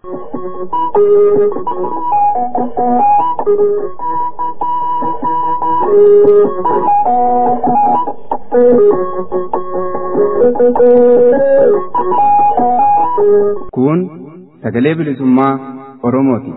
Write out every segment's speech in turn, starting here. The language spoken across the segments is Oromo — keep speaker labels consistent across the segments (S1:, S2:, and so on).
S1: Kun sagalee bilisummaa Oromooti.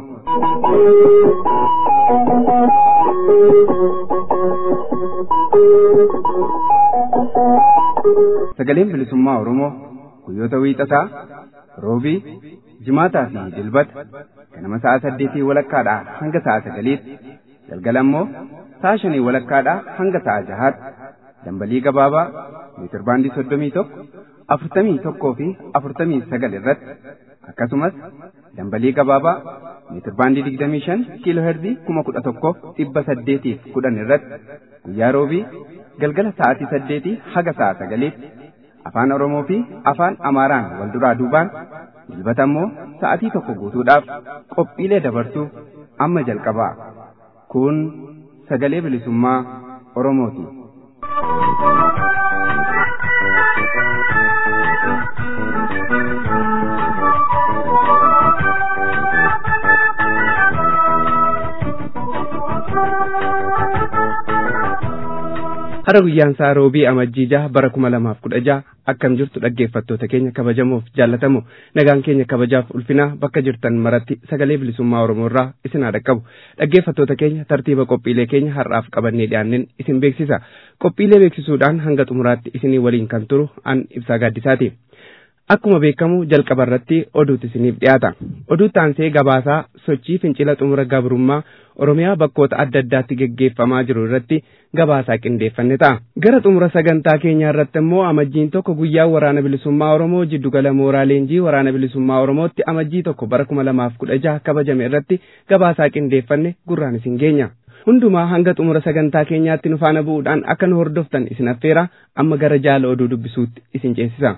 S1: Sagaleen bilisummaa Oromoo guyyoota wiixataa, roobii, jimaataa fi dilbata ganama sa'a saddeetii walakkaadhaa hanga sa'a sagaliitti galgala immoo sa'a shanii walakkaadhaa hanga sa'a jahaatti dambalii gabaabaa meetirbaandii soddomii tokko afurtamii tokkoo fi afurtamii sagal irratti akkasumas dambalii gabaabaa meetirbaandii digdamii shan kiiloo herzii kuma kudha tokkoof dhibba saddeetiif kudhan irratti guyyaa roobii galgala sa'aatii saddeetii haga sa'a sagaliitti afaan oromoo fi afaan amaaraan wal duraa duubaan dilbata immoo sa'atii tokko guutuudhaaf qophiilee dabarsuu amma jalqabaa kun sagalee bilisummaa oromooti. Hara guyyaan isaa roobii amajjii jaha bara kuma lamaaf kudha jaha akkam jirtu dhaggeeffattoota keenya kabajamoof jaallatamu nagaan keenya kabajaaf ulfinaa bakka jirtan maratti sagalee bilisummaa Oromoo irraa isin haa dhaqqabu dhaggeeffattoota keenya tartiiba qophiilee keenya har'aaf qabannee dhiyaanneen isin beeksisa qophiilee beeksisuudhaan hanga xumuraatti isinii waliin kan turu an ibsaa gaaddisaati. Akkuma beekamu jalqaba irratti oduutu isiniif dhiyaata. Oduu taansee gabaasaa sochii fincila xumura gabrummaa Oromiyaa bakkoota adda addaatti geggeeffamaa jiru irratti gabaasaa qindeeffanne ta'a. Gara xumura sagantaa keenyaa irratti immoo amajjiin tokko guyyaa waraana bilisummaa Oromoo jiddugala mooraa leenjii waraana bilisummaa Oromootti amajjii tokko bara kuma lamaaf kudha jaha kabajame irratti gabaasaa qindeeffanne gurraan isin geenya. Hundumaa hanga xumura sagantaa keenyaatti nu faana bu'uudhaan akka nu hordoftan isin affeera amma gara jaala oduu dubbisuutti isin ceesisa.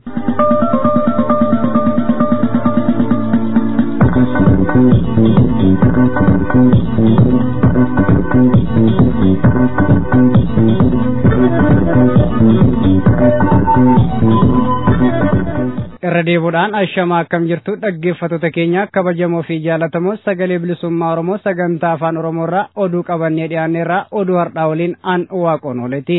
S2: irra deebuudhaan ashamaa akkam jirtu dhaggeeffattoota keenya kabajamoo fi jaalatamoo sagalee bilisummaa oromoo sagantaa afaan oromoo irraa oduu qabannee dhiyaanne irraa oduu har'aa waliin an waaqoon ooleti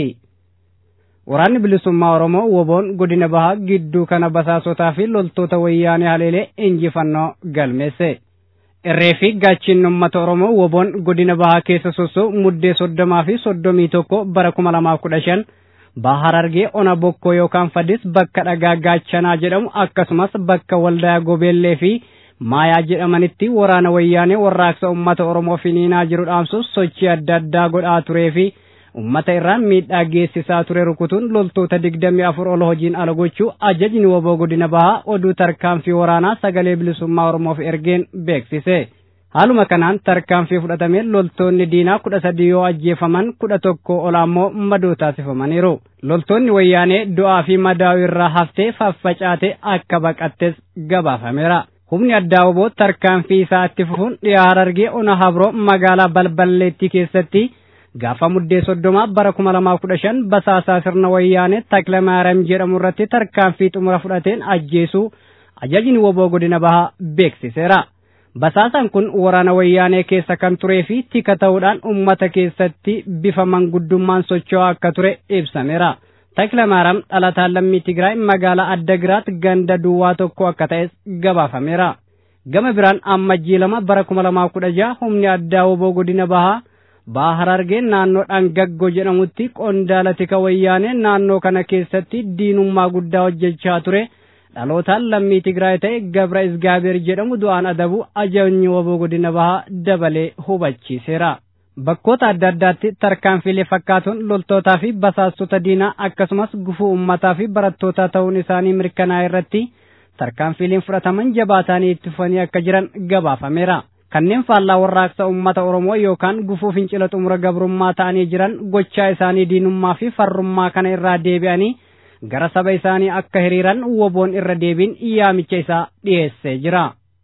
S2: waraanni bilisummaa oromoo woboon godina bahaa gidduu kana basaasotaa fi loltoota wayyaanee haleelee injifannoo galmeesse irree fi gaachinni uummata oromoo woboon godina bahaa keessa sossoo muddee soddomaa fi soddomii tokko bara kuma lamaaf kudha shan bahar argee ona bokkoo yookaan fadis bakka dhagaa gaachanaa jedhamu akkasumas bakka waldaa gobeellee fi maayaa jedhamanitti waraana wayyaanee warraaqsa ummata oromoo finiinaa jiru dhaamsuuf sochii adda addaa godhaa turee fi ummata irraan miidhaa geessisaa ture rukutuun loltoota digdamii afur ol hojiin ala gochuu ajajni woboo godina bahaa oduu tarkaanfii waraanaa sagalee bilisummaa oromoof ergeen beeksise. haaluma kanaan tarkaanfii fudhatamee loltoonni diinaa kudha sadii yoo ajjeefaman kudha tokko ol ammoo madoo taasifamaniiru loltoonni wayyaanee du'aa fi madaa'uu irraa haftee faffacaate akka baqattes gabaafameera humni addaa woboo tarkaanfii isaa itti fufuun dhiyaa harargee ona habroo magaalaa balballeettii keessatti gaafa muddee soddomaa bara kuma lamaa kudha shan basaasaa sirna wayyaanee taklamaaram jedhamu irratti tarkaanfii xumura fudhateen ajjeesuu ajajni woboo godina bahaa beeksiseera. Basaasaan kun waraana wayyaanee keessa kan turee fi tika ta'uudhaan uummata keessatti bifa manguddummaan socho'aa akka ture ibsameera. Taklamaaram dhalataan lammii Tigraay magaalaa Addagiraat ganda duwwaa tokko akka ta'es gabaafameera. Gama biraan ammajjii lama bara kuma lamaa kudha jaha humni addaa woboo godina bahaa baha harargee naannoo dhangaggo jedhamutti qondaala tika wayyaanee naannoo kana keessatti diinummaa guddaa hojjechaa ture. dhalootaan lammii Tigraay ta'e Gabra Isgaabeer jedhamu du'aan adabu ajajni woboo godina bahaa dabalee hubachiiseera. Bakkoota adda addaatti tarkaanfiilee fakkaatuun loltootaa fi basaastota diinaa akkasumas gufuu uummataa fi barattootaa ta'uun isaanii mirkanaa'e irratti tarkaanfiileen fudhataman jabaatanii itti fufanii akka jiran gabaafameera. Kanneen faallaa warraaqsa uummata Oromoo yookaan gufuu fincila xumura gabrummaa ta'anii jiran gochaa isaanii diinummaa fi farrummaa kana irraa deebi'anii gara saba isaanii akka hiriiran woboon irra deebiin yaamicha isaa dhiyeessee jira.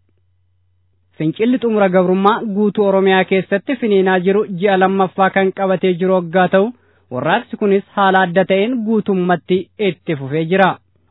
S2: Fincilli xumura gabrummaa guutuu Oromiyaa keessatti finiinaa jiru ji'a lammaffaa kan qabatee jiru waggaa ta'u warraaqsi kunis haala adda ta'een guutummatti itti fufee jira.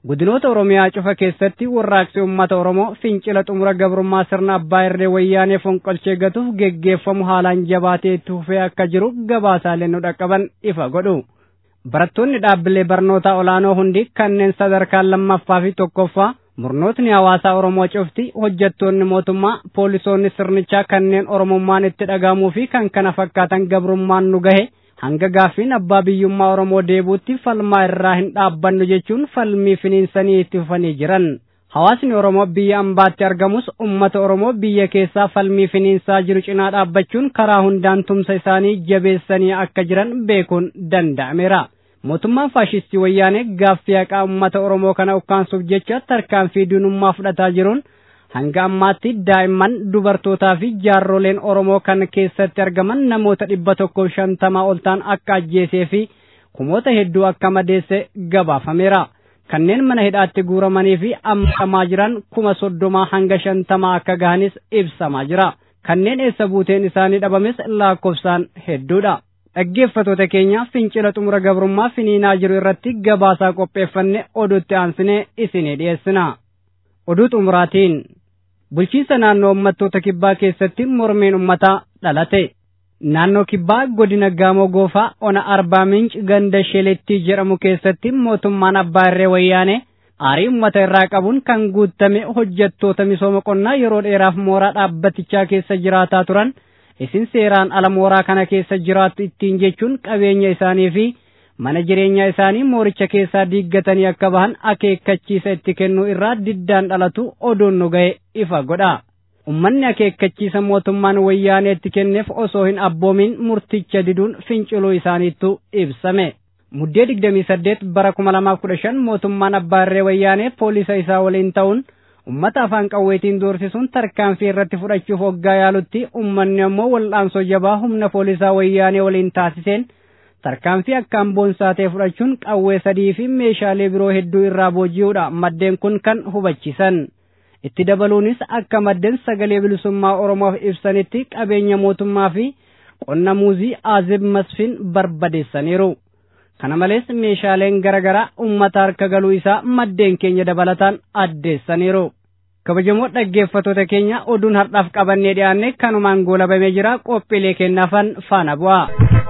S2: Godinoota Oromiyaa cufa keessatti warraaqsi uummata Oromoo fincila xumura gabrummaa sirna abbaa irree wayyaanee fonqolchee gatuuf geggeeffamu haalaan jabaatee itti fufee akka jiru gabaasaalee nu dhaqqaban ifa godhu. Barattoonni dhaabbilee barnootaa olaanoo hundi kanneen sadarkaa lammaffaa fi tokkoffaa murnootni hawaasaa Oromoo cufti hojjettoonni mootummaa poolisoonni sirnichaa kanneen Oromummaan itti dhagahamuu fi kan kana fakkaatan gabrummaan nu gahe hanga gaaffiin abbaa biyyummaa Oromoo deebuutti falmaa irraa hin dhaabbannu jechuun falmii finiinsanii itti fufanii jiran. Hawaasni Oromoo biyya ambaatti argamus uummata Oromoo biyya keessaa falmii finiinsaa jiru cinaa dhaabbachuun karaa hundaan tumsa isaanii jabeessanii akka jiran beekuun danda'ameera. Mootummaan faashistii wayyaanee gaaffii haqaa uummata Oromoo kana ukkaansuuf jecha tarkaanfii diinummaa fudhataa jiruun hanga ammaatti daa'imman dubartootaa fi jaarroleen Oromoo kan keessatti argaman namoota dhibba tokkoo shantamaa ol ta'an akka ajjeesee fi kumoota hedduu akka madeesse gabaafameera. Kanneen mana hidhaatti guuramanii fi ammamaa jiran kuma soddomaa hanga shantamaa akka gahanis ibsamaa jira. Kanneen eessa buuteen isaanii dhabames lakkoofsaan hedduudha. Dhaggeeffatoota keenya fincila xumura gabrummaa finiinaa jiru irratti gabaasaa qopheeffanne oduutti aansinee isinii dhiyeessina. Oduu xumuraatiin bulchiinsa naannoo uummattoota kibbaa keessatti mormiin uummataa dhalate. Naannoo kibbaa godina Gaamoo Goofaa ona Arbaa Minc ganda Sheelettii jedhamu keessatti mootummaan abbaa irree wayyaanee aarii uummata irraa qabuun kan guutame hojjettoota misooma qonnaa yeroo dheeraaf mooraa dhaabbatichaa keessa jiraataa turan isin seeraan ala mooraa kana keessa jiraattu ittiin jechuun qabeenya isaanii fi mana jireenyaa isaanii mooricha keessaa diiggatanii akka bahan akeekkachiisa itti kennuu irraa diddaan dhalatu oduun nu ga'e ifa godha. Ummanni akeekkachiisa mootummaan wayyaanee itti kenneef osoo hin abboomin murticha diduun finciluu isaaniittu ibsame. Muddee 28 bara 2015 mootummaan abbaa irree wayyaanee poolisa isaa waliin ta'uun ummata afaan qawweetiin doorsisuun tarkaanfii irratti fudhachuuf hoggaa yaalutti ummanni ammoo wal'aansoo jabaa humna poolisaa wayyaanee waliin taasiseen tarkaanfii akkaan boonsaa ta'e fudhachuun qawwee sadii fi meeshaalee biroo hedduu irraa booji'uudha maddeen kun kan hubachiisan. Itti dabaluunis akka maddeen sagalee bilisummaa Oromoof ibsanitti qabeenya mootummaa fi qonna muuzii Aazib Masfin barbadeessaniiru. Kana malees meeshaaleen garaagaraa uummata harka galuu isaa maddeen keenya dabalataan addeessaniiru. Kabajamoo dhaggeeffatoota keenya oduun har'aaf qabannee dhiyaanne kanumaan goolabamee jira qophiilee kennaafan faana bu'a.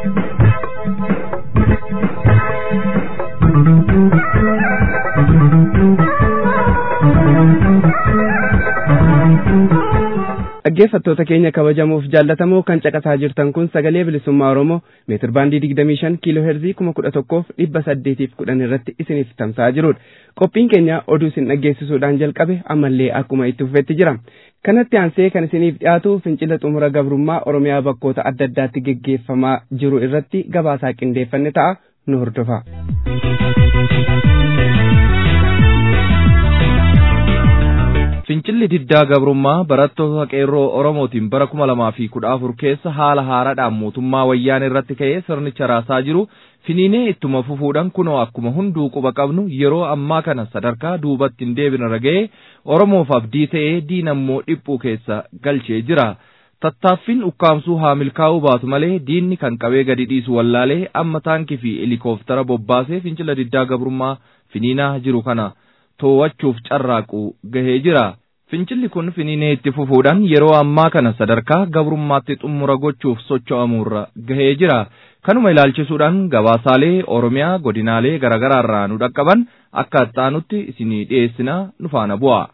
S1: dhaggeeffattoota keenya kabajamuuf jaallatamoo kan caqasaa jirtan kun sagalee bilisummaa oromoo meetir baandii digdamii shan kiiloo heerzii kuma kudha tokkoof dhibba saddeetiif kudhan irratti isiniif tamsa'aa jirudha qophiin keenya oduu isin dhaggeessisuudhaan jalqabe ammallee akkuma itti fufetti jira kanatti aansee kan isiniif dhiyaatu fincila xumura gabrummaa oromiyaa bakkoota adda addaatti geggeeffamaa jiru irratti gabaasaa qindeeffanne ta'a nu hordofa.
S3: Fincilli diddaa gabrummaa barattoota qeerroo Oromootiin bara kuma lamaa fi kudha afur keessa haala haaraadhaan mootummaa wayyaanee irratti ka'ee sirnicha raasaa jiru finiinee ittuma fufuudhaan kunoo akkuma hunduu quba qabnu yeroo ammaa kana sadarkaa duubatti hin deebine raga'ee Oromoof abdii ta'ee diinammoo dhiphuu keessa galchee jira. Tattaaffiin ukkaamsuu haa milkaa'uu baatu malee diinni kan qabee gadi dhiisu wallaalee amma taankii fi helikooftara bobbaasee fincila diddaa gabrummaa finiinaa jiru kana to'achuuf carraaqu gahee jira. Fincilli kun finiinee itti fufuudhaan yeroo ammaa kana sadarkaa gabrummaatti xumura gochuuf socho'amuurra gahee jira. Kanuma ilaalchisuudhaan gabaasaalee Oromiyaa godinaalee garaagaraarraa nu dhaqqaban akka ittaanutti isinii dhiyeessina nu faana bu'a.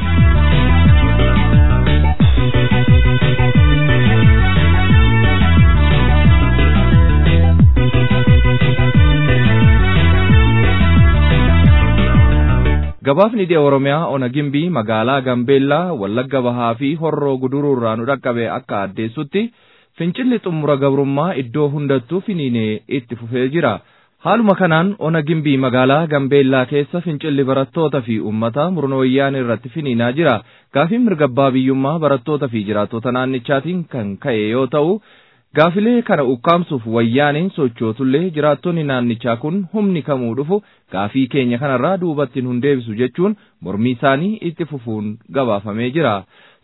S3: Gabaafni dhiya Oromiyaa ona gimbii magaalaa Gambeellaa Wallagga Bahaa fi Horroo Guduruurraa nu dhaqqabe akka addeessutti fincilli xumura gabrummaa iddoo hundattuu finiinee itti fufee jira. Haaluma kanaan ona gimbii magaalaa Gambeellaa keessa fincilli barattoota fi uummata murna wayyaanee irratti finiinaa jira. Gaafiin mirga abbaa biyyummaa barattoota fi jiraattota naannichaatiin kan ka'e yoo ta'u, Gaafilee kana ukkaamsuuf wayyaaneen sochootullee jiraattonni naannichaa kun humni kamuu dhufu gaafii keenya kanarraa duubatti hin deebisu jechuun mormii isaanii itti fufuun gabaafamee jira.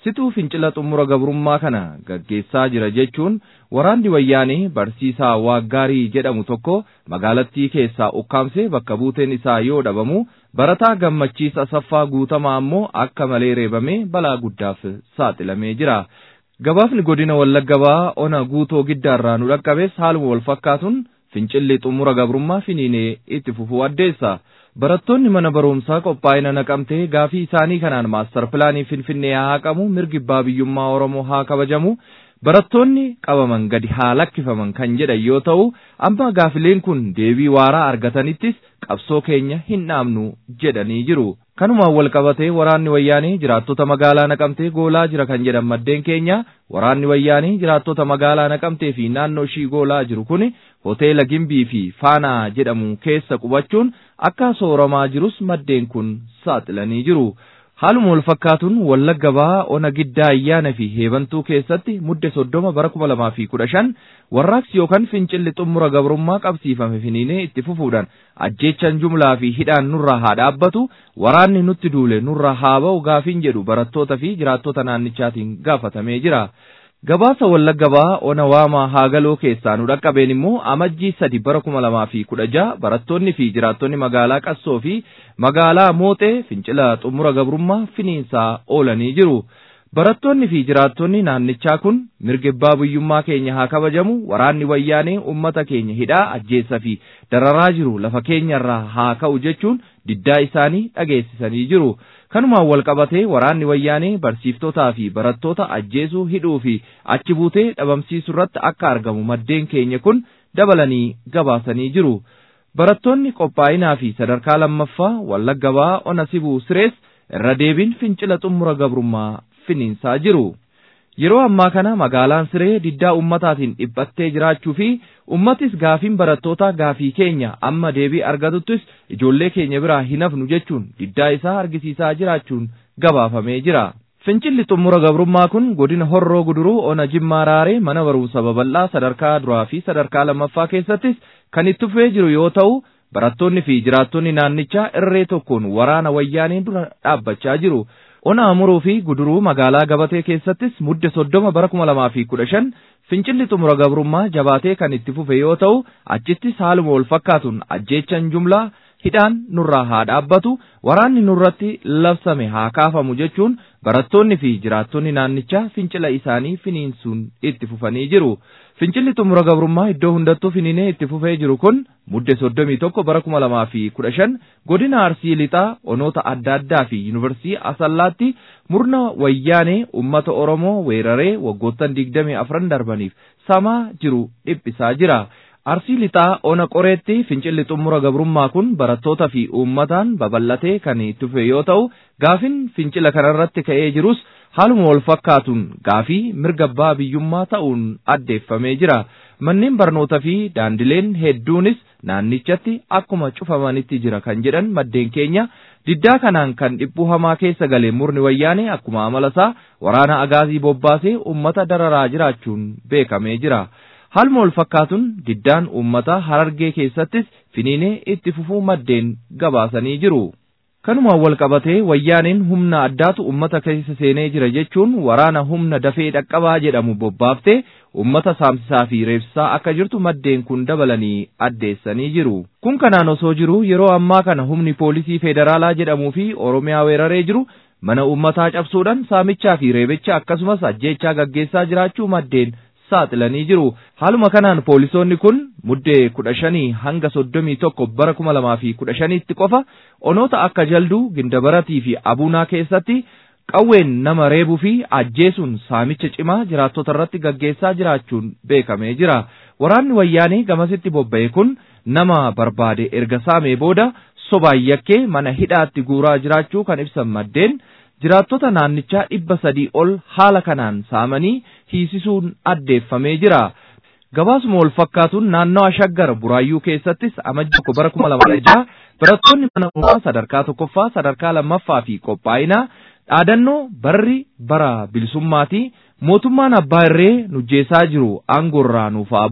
S3: situu fincila xumura gabrummaa kana gaggeessaa jira jechuun waraanni wayyaanee barsiisaa waaggaarii jedhamu tokko magaalattii keessaa ukkaamsee bakka buuteen isaa yoo dhabamu barataa gammachiis asaffaa guutamaa ammoo akka malee reebamee balaa guddaaf saaxilamee jira. Gabaafni godina Wallaggaa ona guutoo giddaarraa nu dhaqqabes haaluma wal fakkaatuun fincilli xumura gabrummaa finiinee itti fufuu addeessa. Barattoonni mana barumsaa qophaa'ina naqamtee gaafii isaanii kanaan maastar pilaanii Finfinnee haa haqamu mirgi abbaa biyyummaa Oromoo haa kabajamu barattoonni qabaman gadi haa lakkifaman kan jedhan yoo ta'u amma gaafileen kun deebii waaraa argatanittis qabsoo keenya hin dhaabnu jedhanii jiru. Kanumaan wal qabatee waraanni wayyaanee jiraattota magaalaa naqamtee goolaa jira kan jedhan maddeen keenya waraanni wayyaanee jiraattota magaalaa naqamtee fi naannoo ishii goolaa jiru kun hoteela Gimbii fi Faanaa jedhamu keessa qubachuun akka sooramaa jirus maddeen kun saaxilanii jiru. Haaluma wal fakkaatuun wallagga ba'aa ona giddaa ayyaana fi heebantuu keessatti mudde soddoma bara kuma lamaa fi kudha shan warraaqsi yookaan fincilli xumura gabrummaa qabsiifame finiinee itti fufuudhaan ajjeechan jumlaa fi hidhaan nurraa haa dhaabbatu waraanni nutti duule nurraa haa ba'u gaafiin jedhu barattoota fi jiraattota naannichaatiin gaafatamee jira. Gabaasa wallagga ba'aa ona waamaa haagaloo keessaa nu dhaqqabeen immoo amajjii sadi bara kuma lamaa fi kudha jaha barattoonni fi jiraattonni magaalaa qassoo fi magaalaa mooxee fincila xumura gabrummaa finiinsaa oolanii jiru. Barattoonni fi jiraattonni naannichaa kun mirga abbaa biyyummaa keenya haa kabajamu waraanni wayyaanee ummata keenya hidhaa ajjeessa fi dararaa jiru lafa keenyarraa haa ka'u jechuun diddaa isaanii dhageessisanii jiru. Kanumaan wal qabatee waraanni wayyaanee barsiiftotaa fi barattoota ajjeesuu hidhuu fi achi buutee dhabamsiisuu irratti akka argamu maddeen keenya kun dabalanii gabaasanii jiru. Barattoonni qophaa'inaa fi sadarkaa lammaffaa wallagga ba'aa ona sibuu sirees irra deebiin fincila xumura gabrummaa finiinsaa jiru. Yeroo ammaa kana magaalaan siree diddaa ummataatiin dhiphattee jiraachuu fi ummatis gaafiin barattootaa gaafii keenya amma deebii argatuttis ijoollee keenya biraa hin hafnu jechuun diddaa isaa argisiisaa jiraachuun gabaafamee jira. Fincilli xumura gabrummaa kun godina horroo guduruu ona jimmaa raaree mana barumsa babal'aa sadarkaa duraa fi sadarkaa lammaffaa keessattis kan itti fufee jiru yoo ta'u barattoonni fi jiraattonni naannichaa irree tokkoon waraana wayyaanee dura dhaabbachaa jiru. Ona amuruu fi guduruu magaalaa gabatee keessattis mudde soddoma bara kuma lamaa fi kudha shan fincilli xumura gabrummaa jabaatee kan itti fufe yoo ta'u achittis haaluma wal fakkaatuun ajjeechan jumlaa hidhaan nurraa haa dhaabbatu waraanni nurratti labsame haa kaafamu jechuun barattoonni fi jiraattonni naannichaa fincila isaanii finiinsuun itti fufanii jiru. Fincilli xumura gabrummaa iddoo hundattuu finiinee itti fufee jiru kun mudde soddomii tokko bara kuma lamaa fi kudha shan godina arsii lixaa onoota adda addaa fi yuunivarsiitii asallaatti murna wayyaanee ummata oromoo weeraree waggoottan digdamii afran darbaniif samaa jiru dhiphisaa jira. Arsii lixaa ona qoreetti fincilli xumura gabrummaa kun barattoota fi uummataan babal'atee kan itti fufe yoo ta'u gaafin fincila kanarratti ka'ee jirus haaluma wal fakkaatuun gaafii mirga abbaa biyyummaa ta'uun addeeffamee jira. Manneen barnootaa fi daandileen hedduunis naannichatti akkuma cufamanitti jira kan jedhan maddeen keenya diddaa kanaan kan dhiphuu hamaa keessa galee murni wayyaanee akkuma amalasaa waraana agaazii bobbaasee uummata dararaa jiraachuun beekamee jira. Haaluma wal fakkaatuun diddaan uummataa harargee keessattis finiinee itti fufuu maddeen gabaasanii jiru. Kanumaan wal qabatee wayyaaneen humna addaatu uummata keessa seenee jira jechuun waraana humna dafee dhaqqabaa jedhamu bobbaaftee uummata saamsisaa fi reebsisaa akka jirtu maddeen kun dabalanii addeessanii jiru. Kun kanaan osoo jiru yeroo ammaa kana humni poolisii federaalaa jedhamuu fi Oromiyaa weeraree jiru mana uummataa cabsuudhaan saamichaa fi reebicha akkasumas ajjeechaa gaggeessaa jiraachuu maddeen saaxilanii jiru. Haaluma kanaan poolisoonni kun muddee kudha shanii hanga soddomii tokko bara kuma lamaa fi kudha shaniitti qofa onoota akka jalduu gindabaratii fi abuunaa keessatti qawween nama reebuu fi ajjeesuun saamicha cimaa jiraattota irratti gaggeessaa jiraachuun beekamee jira. Waraanni wayyaanee gamasitti bobba'e kun nama barbaade erga saamee booda sobaan yakkee mana hidhaatti guuraa jiraachuu kan ibsan maddeen jiraattota naannichaa dhibba sadii ol haala kanaan saamanii hiisisuun addeeffamee jira. Gabaasuma wal fakkaatuun naannawa shaggar buraayyuu keessattis amajji tokko bara kuma lama jaha barattoonni mana barumsaa sadarkaa tokkoffaa sadarkaa lammaffaa fi qophaa'inaa dhaadannoo barri bara bilisummaatii mootummaan abbaa irree nujjeessaa jiru aangoorraa nuuf haa bu'u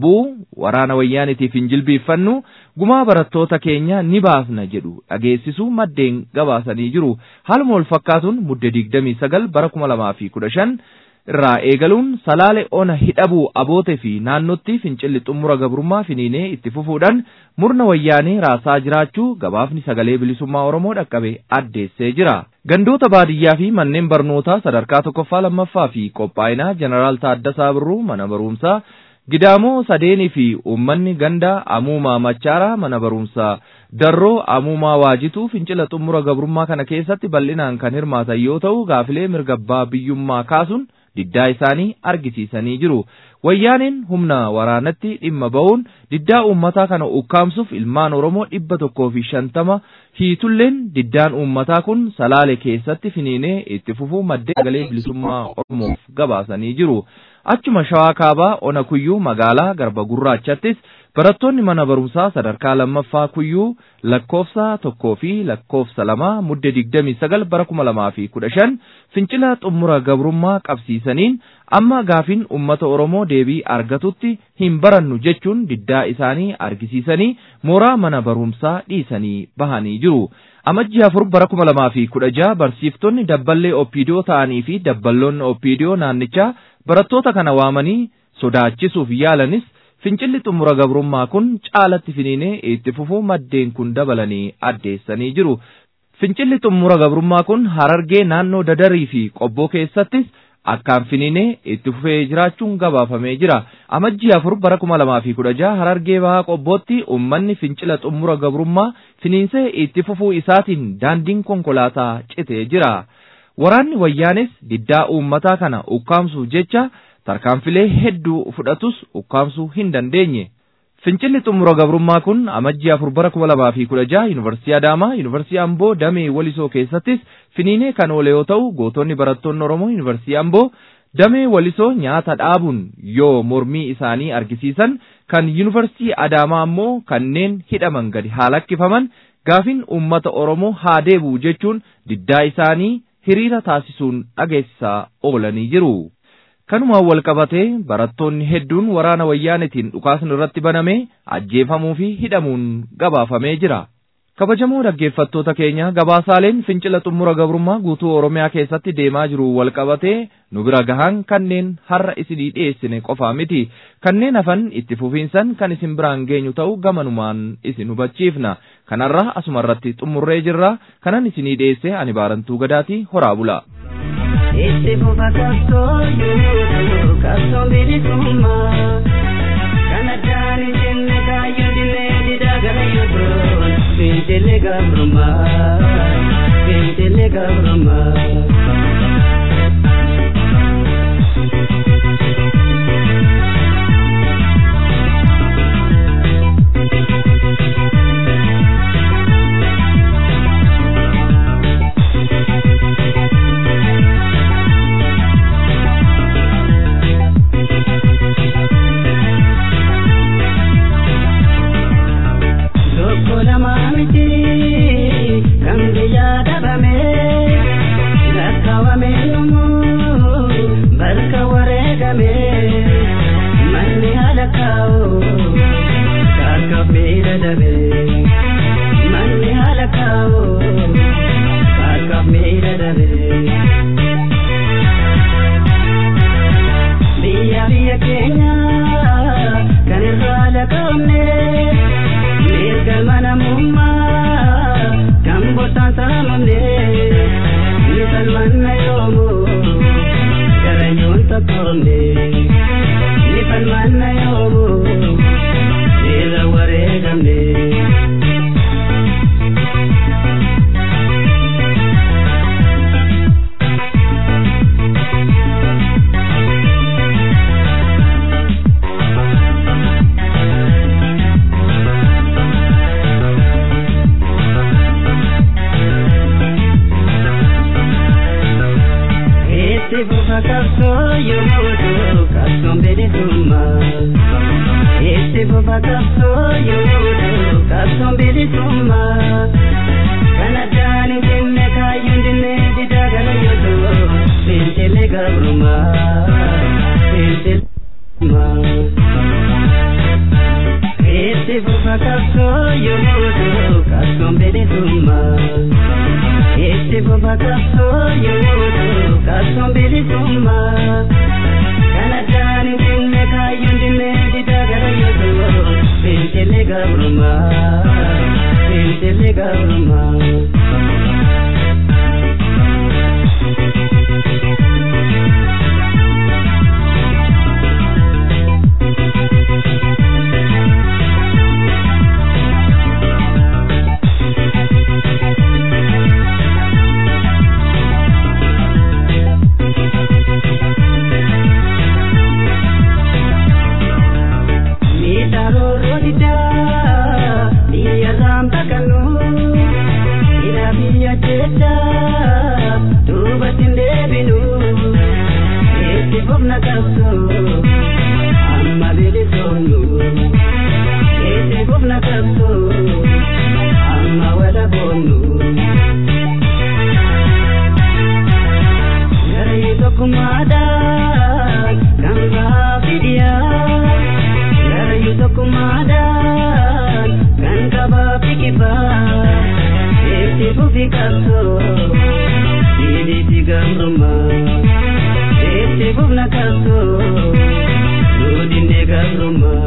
S3: waraana wayyaanitiif hin jilbiiffannu gumaa barattoota keenya ni baafna jedhu dhageessisu maddeen gabaasanii jiru haaluma wal fakkaatuun mudde digdamii sagal bara kuma lamaa fi kudha shan irraa eegaluun salaale ona hidhabuu aboote fi naannotti fincilli xumura gabrummaa finiinee itti fufuudhaan murna wayyaanee raasaa jiraachuu gabaafni sagalee bilisummaa oromoo dhaqqabe addeessee jira. Gandoota baadiyyaa fi manneen barnootaa sadarkaa tokkoffaa lammaffaa fi qophaa'inaa jeneraal Taaddasaa Birruu mana barumsaa Gidaamoo sadeenii fi uummanni ganda amuumaa machaaraa mana barumsaa darroo amuumaa waajituu fincila xumura gabrummaa kana keessatti bal'inaan kan hirmaatan yoo ta'u gaafilee mirgabbaa biyyummaa kaasuun diddaa isaanii argisiisanii jiru. Wayyaaniin humna waraanatti dhimma ba'uun diddaa uummataa kana ukkaamsuuf ilmaan Oromoo dhibba tokkoo fi shantama hiitulleen diddaan uummataa kun salaale keessatti finiinee itti fufuu maddee sagalee bilisummaa Oromoof gabaasanii jiru. Achuma shawaa kaabaa ona kuyyuu magaalaa garba gurraachattis barattoonni mana barumsaa sadarkaa lammaffaa kuyyuu lakkoofsa tokkoo fi lakkoofsa lama mudde digdamii sagal bara kuma lamaa fi kudha shan fincila xumura gabrummaa qabsiisaniin amma gaafiin ummata Oromoo deebii argatutti hin barannu jechuun diddaa isaanii argisiisanii mooraa mana barumsaa dhiisanii bahanii jiru. Amajjii afur bara kuma lamaa fi kudha jaha barsiiftonni dabballee oppiidiyoo ta'anii fi dabballoonni oppiidiyoo naannichaa barattoota kana waamanii sodaachisuuf yaalanis fincilli xumura gabrummaa kun caalatti finiinee itti fufuu maddeen kun dabalanii addeessanii jiru. Fincilli xumura gabrummaa kun harargee naannoo dadarii fi qobboo keessattis akkaan finiinee itti fufee jiraachuun gabaafamee jira. Amajjii afur bara kuma lamaa fi kudha jaha harargee bahaa qobbootti uummanni fincila xumura gabrummaa finiinsee itti fufuu isaatiin daandiin konkolaataa citee jira. Waraanni wayyaanis diddaa uummataa kana ukkaamsuuf jecha tarkaanfilee hedduu fudhatus ukkaamsuu hin dandeenye. Fincilli xumura gabrummaa kun amajjii afur bara kuma lamaa fi kudha jaha yuunivarsiitii Adaamaa, yuunivarsiitii Amboo, Damee Walisoo keessattis finiinee kan oole yoo ta'u gootonni barattoonni Oromoo yuunivarsiitii Amboo Damee Walisoo nyaata dhaabuun yoo mormii isaanii argisiisan kan yuunivarsiitii Adaamaa ammoo kanneen hidhaman gadi haa lakkifaman gaafiin uummata Oromoo haa deebi'u jechuun diddaa isaanii hiriira taasisuun dhageessisaa oolanii jiru. Kanumaan wal qabatee barattoonni hedduun waraana wayyaanetiin dhukaasni irratti banamee ajjeefamuu fi hidhamuun gabaafamee jira. Kabajamoo dhaggeeffattoota keenya gabaasaaleen fincila xumura gabrummaa guutuu Oromiyaa keessatti deemaa jiru wal qabatee nu bira gahan kanneen har'a isinii dhiyeessine qofaa miti. Kanneen hafan itti fufiinsan kan isin biraan geenyu ta'u gamanumaan isin hubachiifna. Kanarraa asuma irratti xumurree jirra. Kanan isinii dhiyeesse ani baarantuu gadaatii horaa bula.
S4: Itti fufa qabsoo yoo qabsoo bilisummaa kan addaan hin jenne kaayyoo dinnee didaa gara yoo ta'u fincilli gabrummaa fincilli gabrummaa. Tokko lama miti kan biyya dhabame lakkaawame yommuu bakka wareegame manni haala kaa'u kaakkaffee dadhabe manni haala kaa'u kaakkaffee dadhabe. Biyya biyya keenya kan irraa laqabne. mirga mana mummaa kan bosaan saamamne ni falmanna yoomu garayoon tokkoomne ni falmanna yoomu irra wareegamne. Itti fufa qabsoo yommuu ta'u qabsoon bilisummaa. Itti fufa qabsoo yommuu ta'u qabsoon bilisummaa. Kan addaan hin jenne kaayyoo hin jenne didaa gara yoo ta'u fincilli gabrummaa. Fincilli gabrummaa. bofna qabso amma bilisoomnu itti bofna qabso amma wala boonnu. Garii tokkummaadhaan kan gaafiidhiyaa garii tokkummaadhaan kan qabaa fikibaa itti fufi qabsoo siiliiti gabrumaa itti fufna qabsoo duudinne gabrumaa.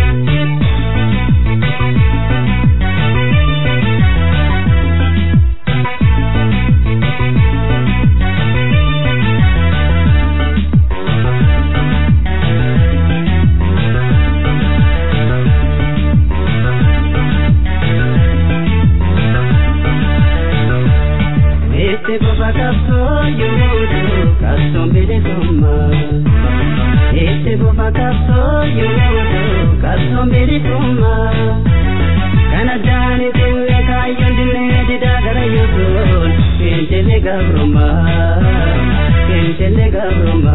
S4: Este boba capso yodo, capso bilisumma. Este boba capso yodo, capso bilisumma. Kana jani tinne kayon dinne dida gara yodon, kentele gabruma, kentele gabruma.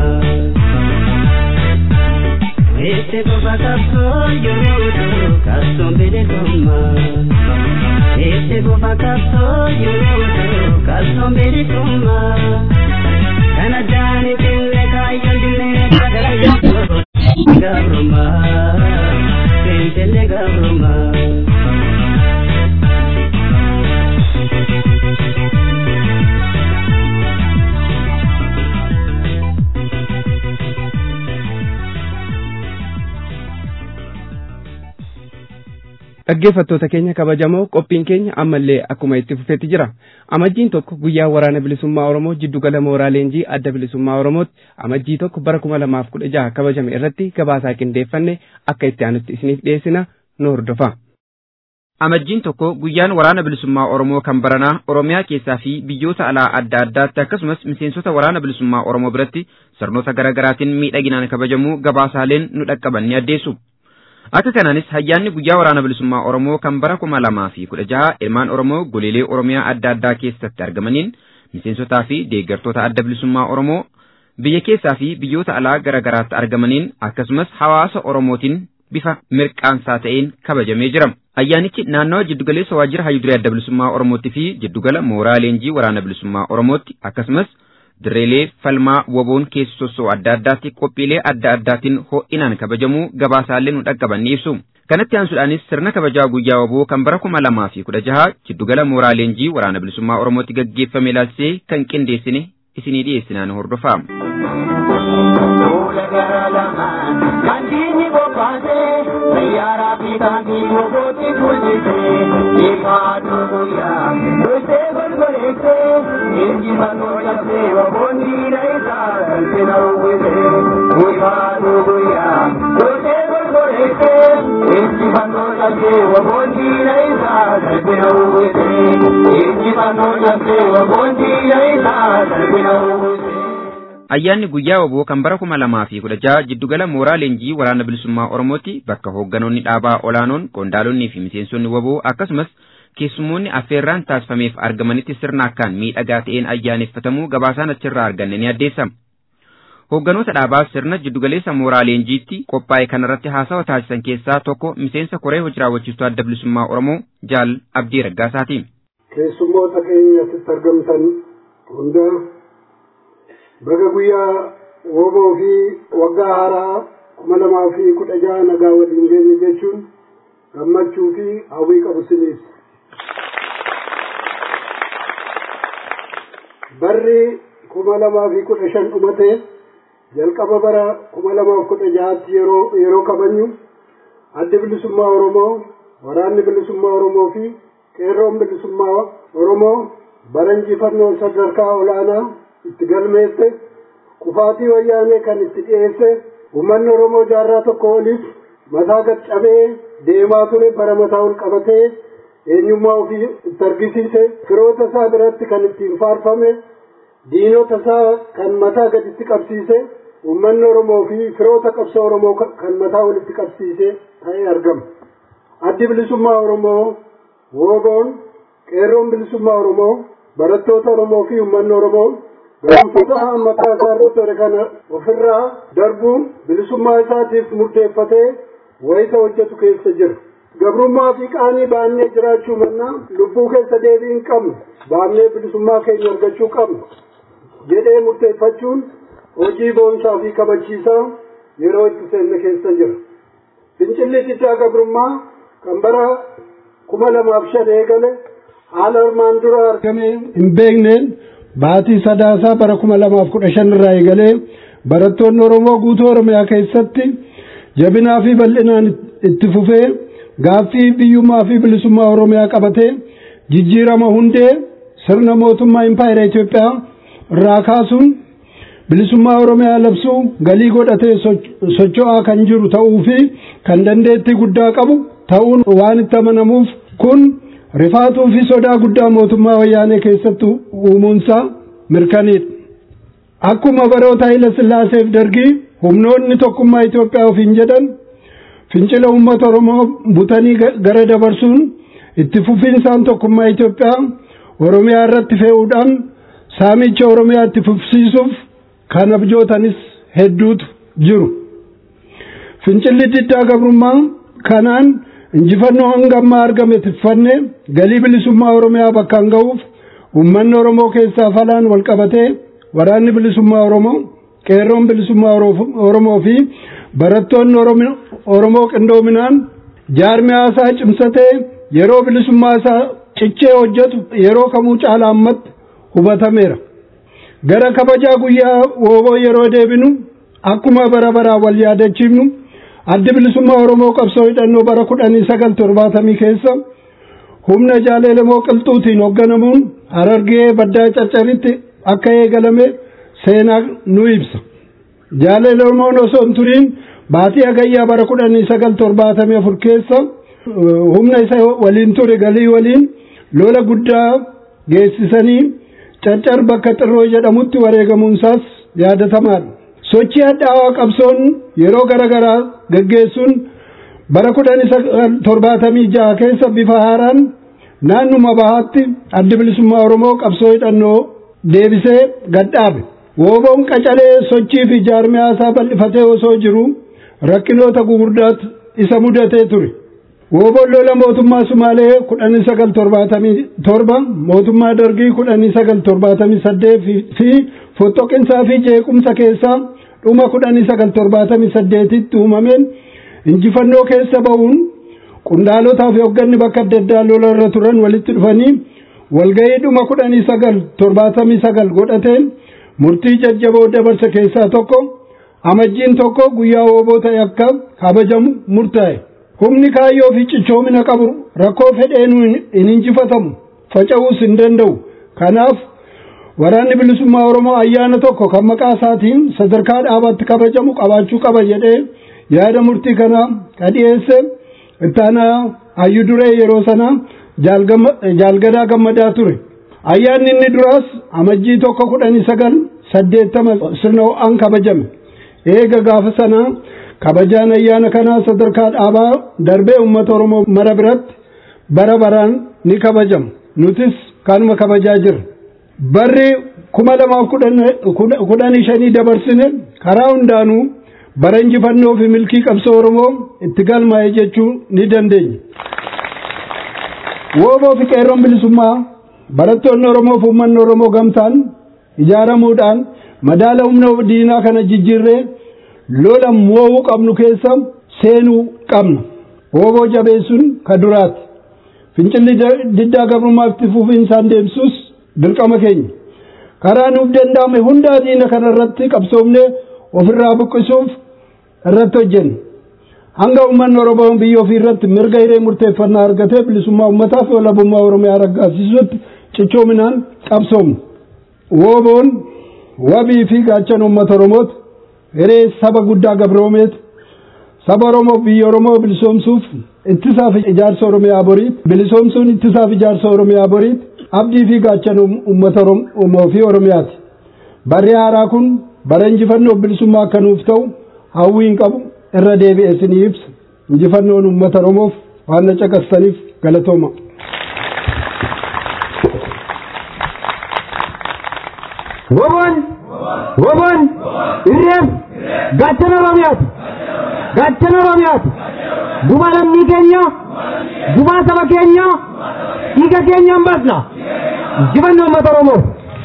S4: Este boba capso yodo, capso bilisumma. Este boba capso yodo, capso bilisumma. Kana jani tinne kayon dinne dida gara yodon, gabruma, kentele gabruma.
S1: Dhaggeeffattoota keenya kabajamoo qophiin keenya ammallee akkuma itti fufetti jira. Amajjiin tokko guyyaa waraana bilisummaa Oromoo jiddugala mooraa leenjii adda bilisummaa Oromootti amajjii tokko bara kuma lamaaf kudha jaha kabajame irratti gabaasaa qindeeffanne akka itti aanutti isiniif dhiyeessina nu hordofa.
S5: Amajjiin tokko guyyaan waraana bilisummaa Oromoo kan baranaa Oromiyaa keessaa fi biyyoota alaa adda addaatti akkasumas miseensota waraana bilisummaa Oromoo biratti sirnoota garaa garaatiin miidhaginaan kabajamuu gabaasaaleen nu dhaqqaban ni addeessu. Akka kanaanis ayyaanni guyyaa waraana bilisummaa Oromoo kan bara kuma lamaa fi kudha jaha ilmaan Oromoo goleelee Oromiyaa adda addaa keessatti argamaniin miseensotaa fi deeggartoota adda bilisummaa Oromoo biyya keessaa fi biyyoota alaa garaa garaatti argamaniin akkasumas hawaasa Oromootiin bifa mirqaansaa ta'een kabajamee jira. Ayyaanichi naannawa jiddugaleessa waajjira hayyuduree adda bilisummaa Oromootti fi jiddugala mooraa leenjii waraana bilisummaa Oromootti akkasumas dirreelee falmaa waboon keessa sossoo adda addaatti qophiilee adda addaatiin ho'inaan kabajamuu gabaasaalee nu dhaqqaban ni ibsu. Kanatti aansuudhaanis sirna kabajaa guyyaa waboo kan bara kuma lamaa fi kudha jaha jiddugala mooraa leenjii waraana bilisummaa Oromootti gaggeeffame ilaalchisee kan qindeessine isinii dhiyeessinaan hordofaa.
S6: Kandiini bobbaatee sayyaaraa fi taangii gogooti kuusisee ifaatu guyyaa dursee golgoleessee injifannoo cabsee waboonni na isaa galchina uwwisee ifaatu guyyaa dursee golgoleessee injifannoo cabsee waboonni na isaa galchina uwwisee injifannoo cabsee waboonni na isaa galchina uwwisee.
S5: Ayyaanni guyyaa waboo kan bara kuma lamaa fi kudha jaha jiddugala mooraa leenjii waraana bilisummaa Oromootti bakka hoogganoonni dhaabaa olaanoon qondaalonni fi miseensonni waboo akkasumas keessummoonni affeerraan taasifameef argamanitti sirna akkaan miidhagaa ta'een ayyaaneffatamuu gabaasaan achirraa arganne ni addeessa. Hoogganoota dhaabaa sirna jiddugaleessa mooraa leenjiitti qophaa'e kanarratti haasawa taasisan keessaa tokko miseensa koree hojii raawwachiistuu adda bilisummaa Oromoo Jaal Abdii Raggaasaati.
S7: Keessummoota keenya asitti argamtan hunda baga guyyaa woboo fi waggaa haaraa kuma lamaa fi kudha jaha nagaa waliin geenye jechuun gammachuu fi hawwii qabu siniif. Barri kuma lamaa fi kudha shan dhumate jalqaba bara kuma lamaa fi kudha jahaatti yeroo yeroo kabajnu addi bilisummaa Oromoo waraanni bilisummaa Oromoo fi qeerroon bilisummaa Oromoo bara injifannoo sadarkaa olaanaa itti galmeesse kufaatii wayyaanee kan itti dhiyeesse uummanni Oromoo jaarraa tokko oliif mataa gad cabee deemaa ture bara mataa ol qabatee eenyummaa ofii itti argisiise firoota isaa biratti kan ittiin faarfame diinota isaa kan mataa gaditti qabsiise uummanni Oromoo fi firoota qabsoo Oromoo kan mataa walitti qabsiise ta'ee argama. Addi bilisummaa Oromoo woogoon qeerroon bilisummaa Oromoo barattoota Oromoo fi uummanni Oromoo gaanfata mataa isaa irratti ture kana ofirraa darbuun bilisummaa isaatiif murteeffatee wayita hojjetu keessa jira. Gabrummaa fi qaanii baannee jiraachuu mannaa lubbuu keessa deebii hin qabnu baannee bilisummaa keenya argachuu qabnu jedhee murteeffachuun hojii boonsaa fi kabachiisaa yeroo itti seenne keessa jira. Fincilli diddaa gabrummaa kan bara kuma lamaaf shan eegale haala armaan dura argamee hin beekneen baatii sadaasaa bara kuma lamaaf kudha shan irraa eegalee barattoonni Oromoo guutuu Oromiyaa keessatti jabinaa fi bal'inaan itti fufee gaaffii biyyummaa fi bilisummaa Oromiyaa qabatee jijjiirama hundee sirna mootummaa impaayera Itoophiyaa irraa kaasuun bilisummaa Oromiyaa labsuu galii godhatee socho'aa kan jiru ta'uu fi kan dandeettii guddaa qabu ta'uun waan itti amanamuuf kun rifaatuu fi sodaa guddaa mootummaa wayyaanee keessatti uumuunsaa mirkaniidha. Akkuma baroota Haayila Sillaaseef dargii humnoonni tokkummaa Itoophiyaa ofiin jedhan fincila uummata Oromoo butanii gara dabarsuun itti fufiinsaan tokkummaa Itoophiyaa Oromiyaa irratti fe'uudhaan saamicha Oromiyaa itti fufsiisuuf kan abjootanis hedduutu jiru. Fincilli diddaa gabrummaa kanaan injifannoo hanga ammaa argame tiffanne galii bilisummaa Oromiyaa bakkaan ga'uuf uummanni Oromoo keessaa falaan wal qabatee waraanni bilisummaa Oromoo qeerroon bilisummaa Oromoo fi barattoonni Oromoo qindoominaan jaarmiyaa isaa cimsatee yeroo bilisummaa isaa cichee hojjetu yeroo kamuu caalaa ammatti hubatameera. Gara kabajaa guyyaa wooboo yeroo deebinu akkuma bara baraa wal yaadachiifnu addi bilisummaa Oromoo qabsoo hidhannoo bara kudhanii sagal torbaatamii keessa humna jaaleelemoo qilxuutiin hoogganamuun harargee baddaa caccaritti akka eegalame seenaa nu ibsa. Jaaleelemoon osoo hin turiin baatii hagayyaa bara kudhanii sagal torbaatamii afur keessa humna isa waliin ture galii waliin lola guddaa geessisanii caccar bakka xirroo jedhamutti wareegamuunsaas yaadatamaadha. Sochii hadhaawaa qabsoon yeroo garaagaraa gaggeessuun bara kudhanii sagal torbaatamii jaha keessa bifa haaraan naannuma bahaatti addi bilisummaa Oromoo qabsoo hidhannoo deebisee gadhaabe. Wooboon qacalee sochii fi jaarmiyaa isaa bal'ifatee osoo jiru rakkinoota gugurdaatu isa mudatee ture. Wooboon lola mootummaa Sumaalee kudhanii sagal torbaatamii torba mootummaa Dargii kudhanii sagal torbaatamii saddeet fi fottoqinsaa fi jeequmsa keessaa dhuma kudhanii sagal torbaatamii saddeetitti uumameen injifannoo keessa ba'uun qundaalotaa fi hoogganni bakka adda addaa lola irra turan walitti dhufanii walgahii dhuma kudhanii sagal torbaatamii sagal godhateen murtii jajjaboo dabarse keessaa tokko amajjiin tokko guyyaa wooboo ta'e akka kabajamu murtaa'e. Humni kaayyoo fi cichoomina qabu rakkoo fedheenuu hin injifatamu faca'uus hin danda'u. Kanaaf waraanni bilisummaa Oromoo ayyaana tokko kan maqaa isaatiin sadarkaa dhaabaatti kabajamu qabaachuu qaba jedhee yaada murtii kanaa qadhiyeesse ittaanaa hayyuu duree yeroo sana jaalgadaa gammadaa ture. Ayyaanni inni duraas amajjii tokko kudhanii sagal saddeettama sirna ho'aan kabajame. Eega gaafa sanaa kabajaan ayyaana kanaa sadarkaa dhaabaa darbee uummata Oromoo mara biratti bara baraan ni kabajama. Nutis kanuma kabajaa jirra. Barri kuma lamaaf kudhanii shanii dabarsine karaa hundaanuu bara injifannoo fi milkii qabsoo Oromoo itti galmaa'e jechuu ni dandeenya. Wooboo fi qeerroon bilisummaa barattoonni Oromoo fi uummanni Oromoo gamtaan ijaaramuudhaan madaala humna diinaa kana jijjiirree lola mo'uu qabnu keessa seenuu qabna. Wooboo jabeessuun ka duraati. Fincilli diddaa gabrummaa itti fufiinsaan deemsus dirqama keenya. Karaa nuuf danda'ame hundaa diina kana irratti qabsoomnee ofirraa buqqisuuf irratti hojjenna. Hanga uummanni Oromoo biyya ofii irratti mirga hiree murteeffannaa argatee bilisummaa uummataa fi walabummaa Oromiyaa raggaasisuutti cichoominaan qabsoomna. Wooboon wabii fi gaachana uummata Oromooti. hiree saba guddaa gabroomeeti. Saba Oromoo biyya Oromoo bilisoomsuuf ittisaaf ijaarsa Oromiyaa boriiti. Bilisoomsuun ittisaaf ijaarsa Oromiyaa boriiti. Abdii fi gaachana uummata Oromoo fi Oromiyaati. Barri haaraa kun bara injifannoo bilisummaa akka nuuf ta'u hawwii hin qabu irra deebi'ee isinii ibsa. Injifannoon uummata Oromoof waan na caqastaniif galatooma.
S8: Woboon Woboon Irreem gaachana Oromiyaati gaachana Oromiyaati gumaa lammii keenya gumaa saba keenya dhiiga keenya hin baasna injifannoo uummata Oromoo.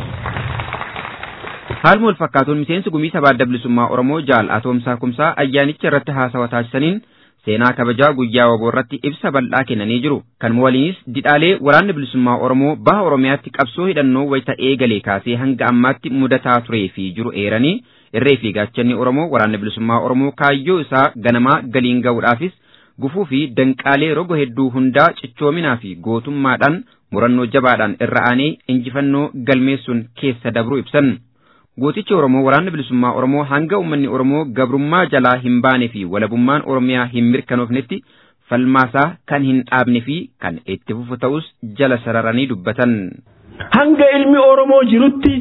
S5: Haaluma wal fakkaatuun miseensi gumii sabaa adda bilisummaa Oromoo jaal Atoomsaa Kumsaa ayyaanicha irratti haasawa taasisaniin seenaa kabajaa guyyaa waboo irratti ibsa bal'aa kennanii jiru. Kanuma waliinis didhaalee waraanni bilisummaa Oromoo baha Oromiyaatti qabsoo hidhannoo wayita eegalee kaasee hanga ammaatti mudataa turee fi jiru eeranii irree fi gaachanni Oromoo waraanni bilisummaa Oromoo kaayyoo isaa ganamaa galiin ga'uudhaafis gufuu fi danqaalee roga hedduu hundaa cichoominaa fi gootummaadhaan murannoo jabaadhaan irra aanee injifannoo galmeessuun keessa dabru ibsan. Gootichi Oromoo waraanni bilisummaa Oromoo hanga uummanni Oromoo gabrummaa jalaa hin baane fi walabummaan Oromiyaa hin mirkanoofnetti falmaasaa kan hin dhaabne fi kan itti fufu ta'us jala sararanii dubbatan.
S9: Hanga ilmi Oromoo jirutti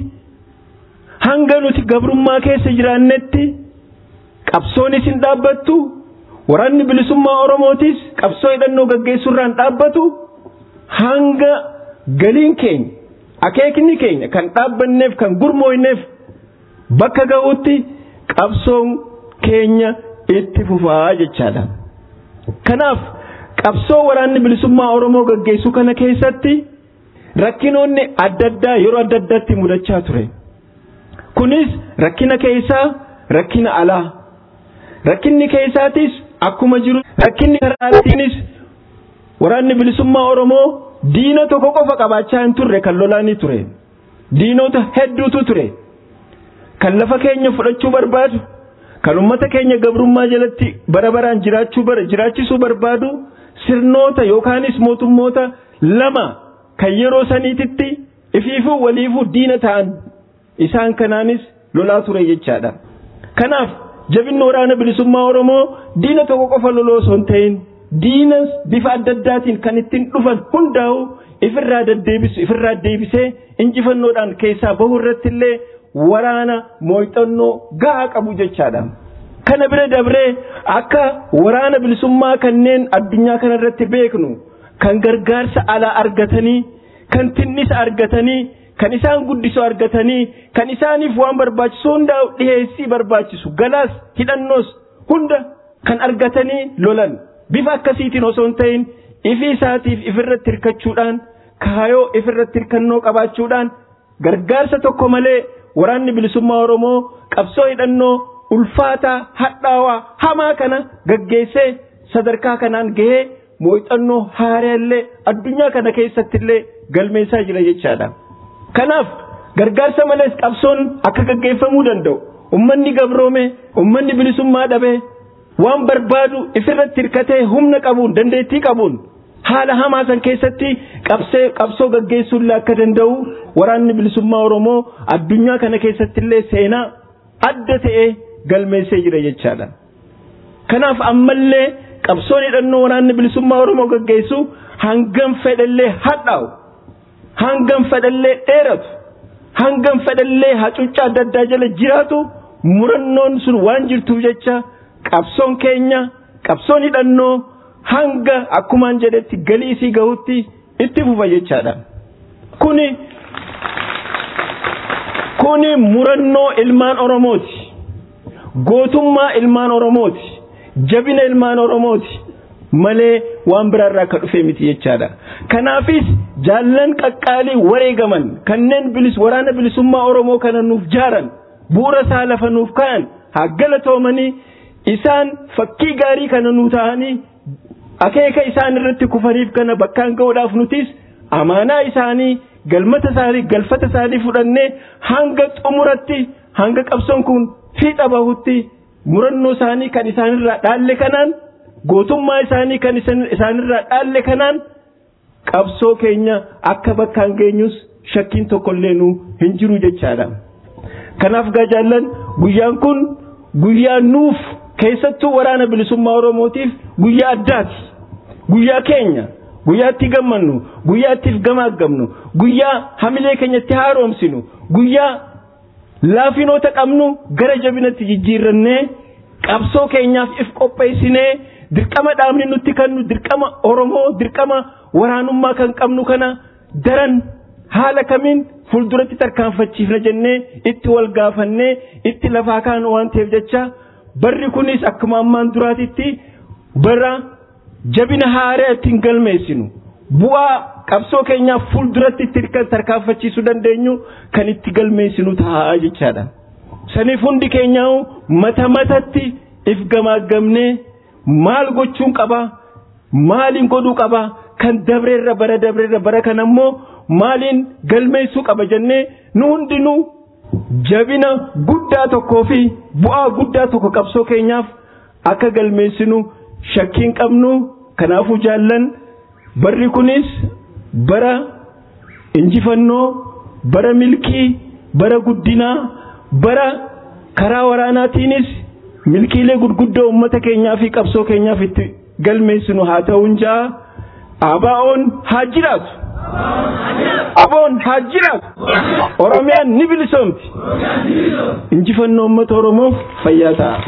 S9: hanga nuti gabrummaa keessa jiraannetti qabsoonis hin dhaabbattu waraanni bilisummaa Oromootis qabsoo hidhannoo gaggeessuurraan dhaabbatu hanga galiin keenya akeekni keenya kan dhaabbanneef kan gurmoofneef bakka ga'utti qabsoon keenya itti fufaa jechaadha. Kanaaf qabsoo waraanni bilisummaa Oromoo gaggeessu kana keessatti rakkinoonni adda addaa yeroo adda addaatti mudachaa ture. Kunis rakkina keessaa rakkina alaa. Rakkinni keessaatis akkuma jiru rakkinni karaatiinis waraanni bilisummaa Oromoo diina tokko qofa qabaachaa hin turre kan lolaanii ture. Diinota hedduutu ture. Kan lafa keenya fudhachuu barbaadu, kan uummata keenya gabrummaa jalatti bara baraan jiraachuu bara jiraachisuu barbaadu sirnoota yookaanis mootummoota lama kan yeroo saniititti ifiifuu waliifuu diina ta'an isaan kanaanis lolaa ture jechaadha. Kanaaf jabinni waraana bilisummaa Oromoo diina tokko qofa loloo osoo hin ta'in diinas bifa adda addaatiin kan ittiin dhufan hundaa'u ifirraa deddeebisu ifirraa deebisee injifannoodhaan keessaa bahu irratti illee waraana mooxannoo gahaa qabu jechaadha. Kana bira dabree akka waraana bilisummaa kanneen addunyaa kana irratti beeknu kan gargaarsa alaa argatanii kan tinnisa argatanii kan isaan guddisoo argatanii kan isaaniif waan barbaachisu hundaa dhiheessii barbaachisu galaas hidhannoos hunda kan argatanii lolan bifa akkasiitiin osoo hin ta'in ifi isaatiif ifirratti hirkachuudhaan kaayoo ifirratti hirkannoo qabaachuudhaan gargaarsa tokko malee waraanni bilisummaa Oromoo qabsoo hidhannoo ulfaataa hadhaawaa hamaa kana gaggeessee sadarkaa kanaan gahee mooxannoo haaraallee addunyaa kana keessatti illee galmeessaa jira jechaadha. Kanaaf gargaarsa malees qabsoon akka gaggeeffamuu danda'u ummanni gabroome ummanni bilisummaa dhabe waan barbaadu ifirratti hirkatee humna qabuun dandeettii qabuun haala hamaa san keessatti qabsee qabsoo gaggeessuullee akka danda'u waraanni bilisummaa Oromoo addunyaa kana keessatti illee seenaa adda ta'e galmeessee jira jechaadha. Kanaaf ammallee qabsoon hidhannoo waraanni bilisummaa Oromoo gaggeessu hangam fedhallee hadhaa'u hangam fedhallee dheeratu hangam fedhallee hacuuccaa adda addaa jala jiraatu murannoon sun waan jirtuuf jecha qabsoon keenya qabsoon hidhannoo hanga akkumaan jedhetti galii isii gahutti itti fufa jechaadha. Kuni kuni murannoo ilmaan Oromooti. Gootummaa ilmaan Oromooti. Jabina ilmaan Oromooti. Malee waan biraarraa akka dhufe miti jechaadha. Kanaafis jaallan qaqqaalii wareegaman kanneen bilis waraana bilisummaa Oromoo kana nuuf jaaran bu'uura isaa lafa nuuf ka'an haa galatoomanii isaan fakkii gaarii kana nuu ta'anii akeeka isaan irratti kufaniif kana bakkaan ga'uudhaaf nutis amaanaa isaanii galmata isaanii galfata isaanii fudhannee hanga xumuratti hanga qabsoon kun fiixa bahutti murannoo isaanii kan isaanirraa dhaalle kanaan gootummaa isaanii kan isaanirraa dhaalle kanaan qabsoo keenya akka bakkaan geenyus shakkiin tokkollee nu hin jiru jechaadha. Kanaaf gaajaallan guyyaan kun guyyaa nuuf keessattuu waraana bilisummaa Oromootiif guyyaa addaati. Guyyaa keenya guyyaa itti gammannu guyyaa ittiif gamaagamnu guyyaa hamilee keenya itti haaromsinu guyyaa laafinoota qabnu gara jabinatti jijjiirrannee qabsoo keenyaaf if qopheessinee dirqama dhaabni nutti kennu dirqama Oromoo dirqama waraanummaa kan qabnu kana daran haala kamiin fuulduratti tarkaanfachiifna jennee itti wal gaafannee itti lafaa kaanu waan ta'eef jecha barri kunis akkuma ammaan duraatitti bara jabina haaraa ittiin galmeessinu bu'aa qabsoo keenyaaf fuulduratti itti tarkaanfachiisuu dandeenyu kan itti galmeessinu ta'a jechaadha. Saniif hundi keenyaa mata matatti if gamaagamnee maal gochuun qaba maaliin godhuu qaba kan dabreerra bara dabreerra bara kan ammoo maaliin galmeessuu qaba jennee nu hundinuu jabina guddaa tokkoo fi bu'aa guddaa tokko qabsoo keenyaaf akka galmeessinu shakkiin qabnu kanaafuu jaallan barri kunis bara injifannoo bara milkii bara guddinaa bara karaa waraanaatiinis milkiilee gurguddoo uummata keenyaa fi qabsoo keenyaaf itti galmeessinu haa ta'uun ja'a abaa'oon haa jiraatu. Aboon haa jiraatu. Oromiyaan ni bilisoomti. Injifannoo uummata Oromoof fayyaa ta'a.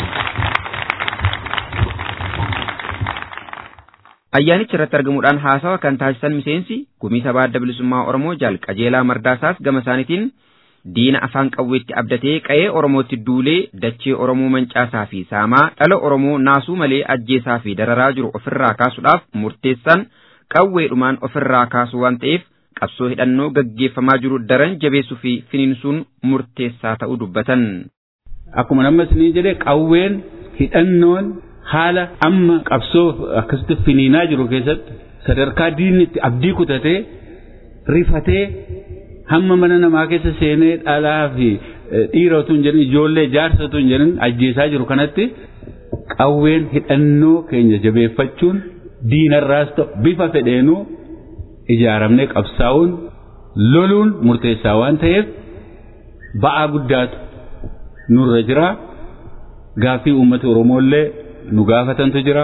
S5: Ayyaanicha irratti argamuudhaan haasawa kan taasisan miseensi gumii sabaa adda bilisummaa Oromoo jaal qajeelaa mardaasaas gama isaaniitiin diina afaan qawweetti abdatee qa'ee Oromootti duulee dachee Oromoo mancaasaa fi saamaa dhala Oromoo naasuu malee ajjeesaa fi dararaa jiru ofirraa kaasuudhaaf murteessan qawweedhumaan ofirraa kaasuu waan ta'eef qabsoo hidhannoo gaggeeffamaa jiru daran jabeessuu fi finiinsuun murteessaa ta'uu dubbatan.
S10: Akkuma namni isinii jedhe qawween hidhannoon haala amma qabsoo akkasitti finiinaa jiru keessatti sadarkaa diinni itti abdii kutatee rifatee hamma mana namaa keessa seenee dhalaa fi dhiira utuu hin jedhin ijoollee jaarsa utuu hin jedhin ajjeesaa jiru kanatti qawween hidhannoo keenya jabeeffachuun diinarraas ta'u bifa fedheenuu ijaaramnee qabsaa'uun loluun murteessaa waan ta'eef ba'aa guddaatu nurra jira gaaffii uummata Oromoollee nu gaafatantu jira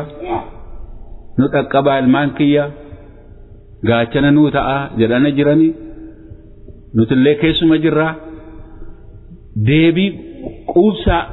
S10: nu dhaqqabaa ilmaan kiyya gaachana nuu ta'a jedhana jiranii nutillee keessuma jirra deebii quubsaa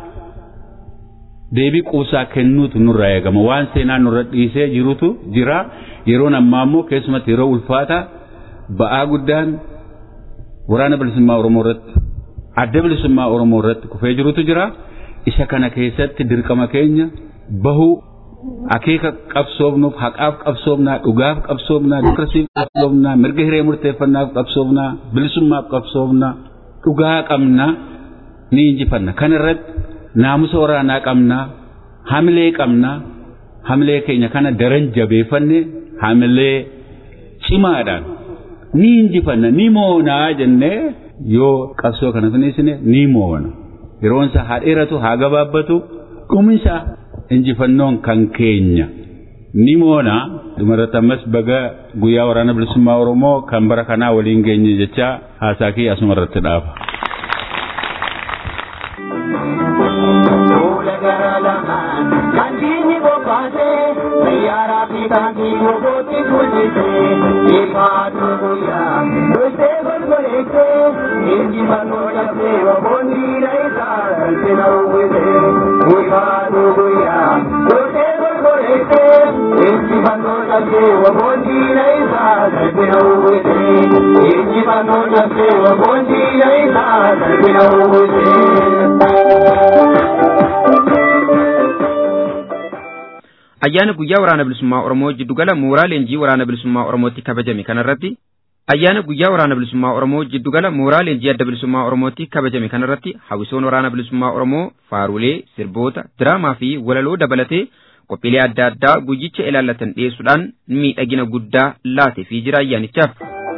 S10: deebii quubsaa kennuutu nurraa eegama waan seenaan nurra dhiisee jirutu jira yeroon ammaa immoo keessumatti yeroo ulfaata ba'aa guddaan waraana bilisummaa Oromoo irratti adda bilisummaa Oromoo irratti kufee jirutu jira isa kana keessatti dirqama keenya bahuu akeeka qabsoofnuuf haqaaf qabsoofnaa dhugaaf qabsoofnaa dimookiraasiif qabsoofnaa mirga hiree murteeffannaaf qabsoofnaa bilisummaaf qabsoofnaa dhugaa qabnaa ni injifanna kana irratti naamusa waraanaa qabnaa hamilee qabnaa hamilee keenya kana daran jabeeffanne hamilee cimaadhaan ni injifanna ni moonaa jennee yoo qabsoo kana finiisine ni moona yeroonsa haa dheeratu haa gabaabbatu dhumisa injifannoon kan keenya ni moona dhumarratti ammas baga guyyaa waraana bilisummaa oromoo kan bara kanaa waliin geenye jecha haasaa kee asuma irratti dhaaba.
S6: Mandini bobate, sayara pitani boboti kujite, ipatu kuya, doste golgolete, inji manoja seva bondi raisa, kalpina uwete, ipatu kuya, doste golgolete, inji manoja seva bondi raisa, kalpina uwete, inji manoja seva bondi raisa, kalpina uwete.
S5: ayyaana guyyaa waraana bilisummaa Oromoo jiddugala mooraa leenjii waraana bilisummaa Oromootti kabajame kanarratti ayyaana guyyaa waraana bilisummaa Oromoo jiddugala mooraa leenjii adda bilisummaa Oromootti kabajame kanarratti hawwisoon waraana bilisummaa Oromoo faarulee sirboota diraamaa fi walaloo dabalatee qophiilee adda addaa guyyicha ilaallatan dhiyeessuudhaan miidhagina guddaa laatee jira ayyaanichaaf.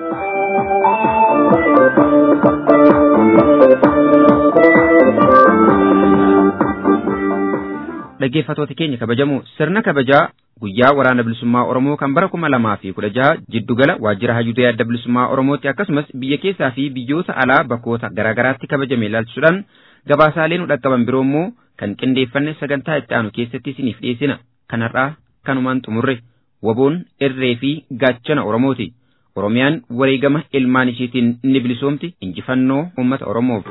S5: dhaggeeffatoota keenya kabajamu sirna kabajaa guyyaa waraana bilisummaa Oromoo kan bara kuma lamaa fi kudha jaha jiddugala waajjira hayyudee adda bilisummaa Oromootti akkasumas biyya keessaa fi biyyoota alaa bakkoota garaagaraatti kabajame ilaalchisuudhaan gabaasaalee nu dhaqqaban biroo immoo kan qindeeffanne sagantaa itti aanu keessatti isiniif dhiyeessina kanarraa kanumaan xumurre waboon irree fi gaachana Oromooti. Oromiyaan wareegama ilmaan isheetiin ni bilisoomti injifannoo uummata Oromoof.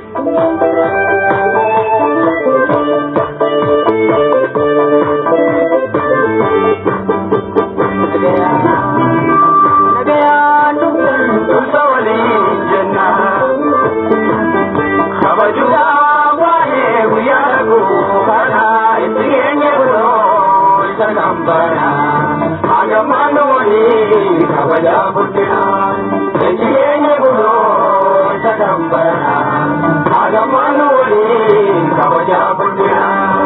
S6: Nagayaan dhufan dhufta waliin sagambara agamano wani kabaja buddina enjiyenye gulo sagambara agamano wani kabaja buddina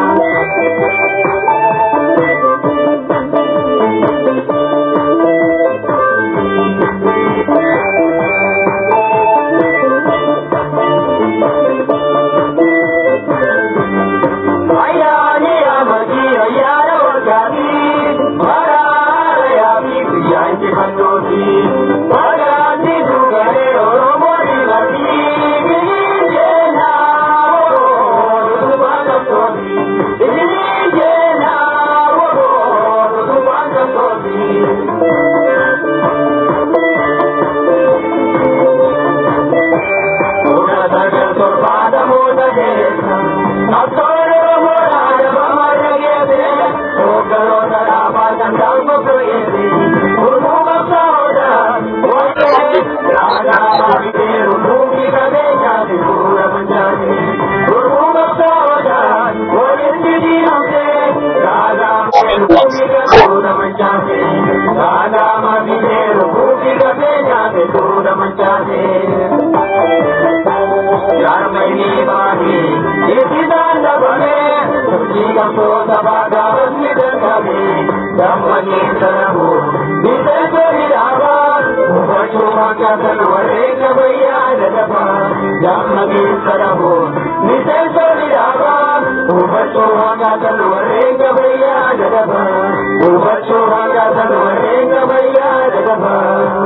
S6: ayani amadi ayara wajadi marara ya bi yanti handoti marani dugare oromori lati jena subhana sobi jena subhana sobi Una sagar sorbada moda desa Asoro morada mamara gede Ogaro dara badan dalmo proyede Urmu masauda Oye Raga bhagite Urmu kade jade Pura manjade Urmu masauda Oye didi hamse Raga Urmu kade Pura manjade Raga bhagite Urmu kade jade Pura manjade यार महीने बानी ये सिद्धांत बने तुझी का तो दबा दावत में दर्दावे दम बने तरहो निते को हिरावा बचोवा का तलवारे कबैया जगपा दम बने तरहो निते को हिरावा बचोवा का तलवारे कबैया जगपा बचोवा का तलवारे कबैया जगपा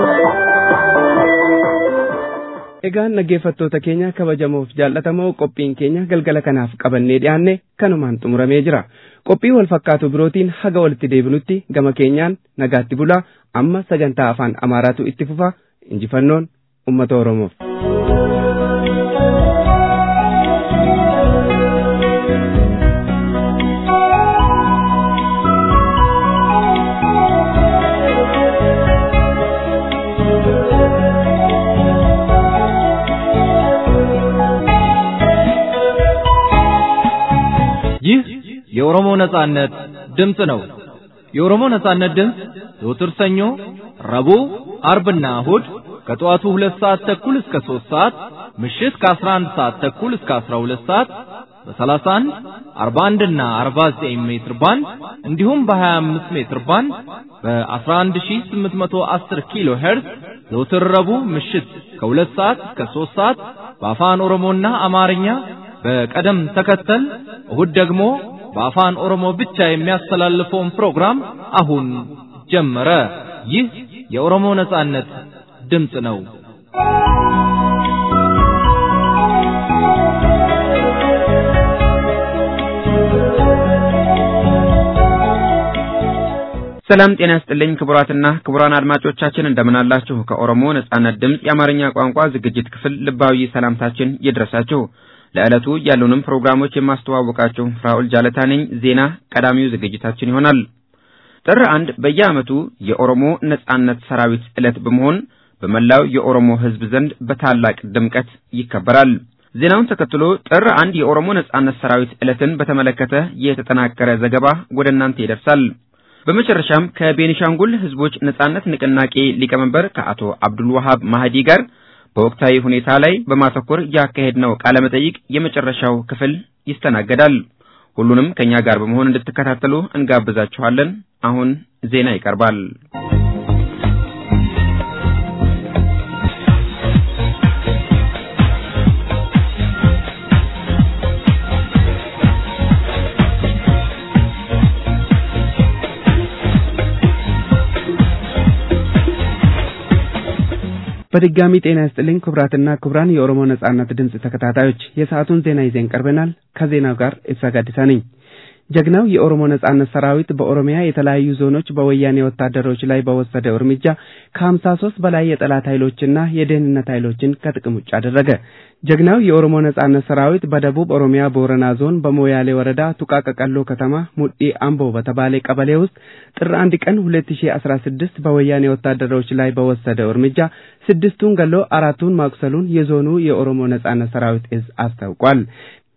S1: Egaan dhaggeeffattoota keenya kabajamoof jaallatamoo qophiin keenya galgala kanaaf qabannee dhiyaanne kanumaan xumuramee jira. Qophii wal fakkaatu birootiin haga walitti deebinutti gama keenyaan nagaatti bulaa amma sagantaa afaan Amaaraatu itti fufa injifannoon uummata Oromoof.
S3: ይህ የኦሮሞ ነጻነት ድምፅ ነው። የኦሮሞ ነጻነት ድምፅ ዘወትር ሰኞ፣ ረቡዕ፣ አርብና እሁድ ከጠዋቱ ሁለት ሰዓት ተኩል እስከ ሦስት ሰዓት ምሽት ከአስራ አንድ ሰዓት ተኩል እስከ አስራ ሁለት ሰዓት በሰላሳ አንድ አርባ አንድና አርባ ዘጠኝ ሜትር ባንድ እንዲሁም በሀያ አምስት ሜትር ባንድ በአስራ አንድ ሺህ ስምንት መቶ አስር ኪሎ ሄርዝ ዘወትር ረቡዕ ምሽት ከሁለት ሰዓት እስከ ሦስት ሰዓት በአፋን ኦሮሞና አማርኛ በቀደም ተከተል እሁድ ደግሞ በአፋን ኦሮሞ ብቻ የሚያስተላልፈውን ፕሮግራም አሁን ጀመረ። ይህ የኦሮሞ ነጻነት ድምፅ ነው።
S5: ሰላም ጤና ይስጥልኝ ክቡራትና ክቡራን አድማጮቻችን እንደምን አላችሁ? ከኦሮሞ ነጻነት ድምፅ የአማርኛ ቋንቋ ዝግጅት ክፍል ልባዊ ሰላምታችን ይድረሳችሁ። ለዕለቱ ያሉንም ፕሮግራሞች የማስተዋወቃችሁ ፍራኦል ጃለታ ነኝ። ዜና ቀዳሚው ዝግጅታችን ይሆናል። ጥር አንድ በየዓመቱ የኦሮሞ ነጻነት ሰራዊት ዕለት በመሆን በመላው የኦሮሞ ሕዝብ ዘንድ በታላቅ ድምቀት ይከበራል። ዜናውን ተከትሎ ጥር አንድ የኦሮሞ ነጻነት ሰራዊት ዕለትን በተመለከተ የተጠናቀረ ዘገባ ወደ እናንተ ይደርሳል። በመጨረሻም ከቤኒሻንጉል ሕዝቦች ነጻነት ንቅናቄ ሊቀመንበር ከአቶ አብዱል ወሃብ ማህዲ ጋር በወቅታዊ ሁኔታ ላይ በማተኮር ያካሄድነው ቃለ መጠይቅ የመጨረሻው ክፍል ይስተናገዳል። ሁሉንም ከኛ ጋር በመሆን እንድትከታተሉ እንጋብዛችኋለን። አሁን ዜና ይቀርባል።
S1: በድጋሚ ጤና ይስጥልኝ ክቡራትና ክቡራን የኦሮሞ ነጻነት ድምፅ ተከታታዮች የሰዓቱን ዜና ይዘን ቀርበናል። ከዜናው ጋር ኢብሳ ጋዲሳ ነኝ። ጀግናው የኦሮሞ ነጻነት ሰራዊት በኦሮሚያ የተለያዩ ዞኖች በወያኔ ወታደሮች ላይ በወሰደው እርምጃ ከሀምሳ ሶስት በላይ የጠላት ኃይሎችና የደህንነት ኃይሎችን ከጥቅም ውጭ አደረገ። ጀግናው የኦሮሞ ነጻነት ሰራዊት በደቡብ ኦሮሚያ ቦረና ዞን በሞያሌ ወረዳ ቱቃ ቀቀሎ ከተማ ሙዲ አምቦ በተባለ ቀበሌ ውስጥ ጥር አንድ ቀን 2016 በወያኔ ወታደሮች ላይ በወሰደው እርምጃ ስድስቱን ገሎ አራቱን ማቁሰሉን የዞኑ የኦሮሞ ነጻነት ሰራዊት እዝ አስታውቋል።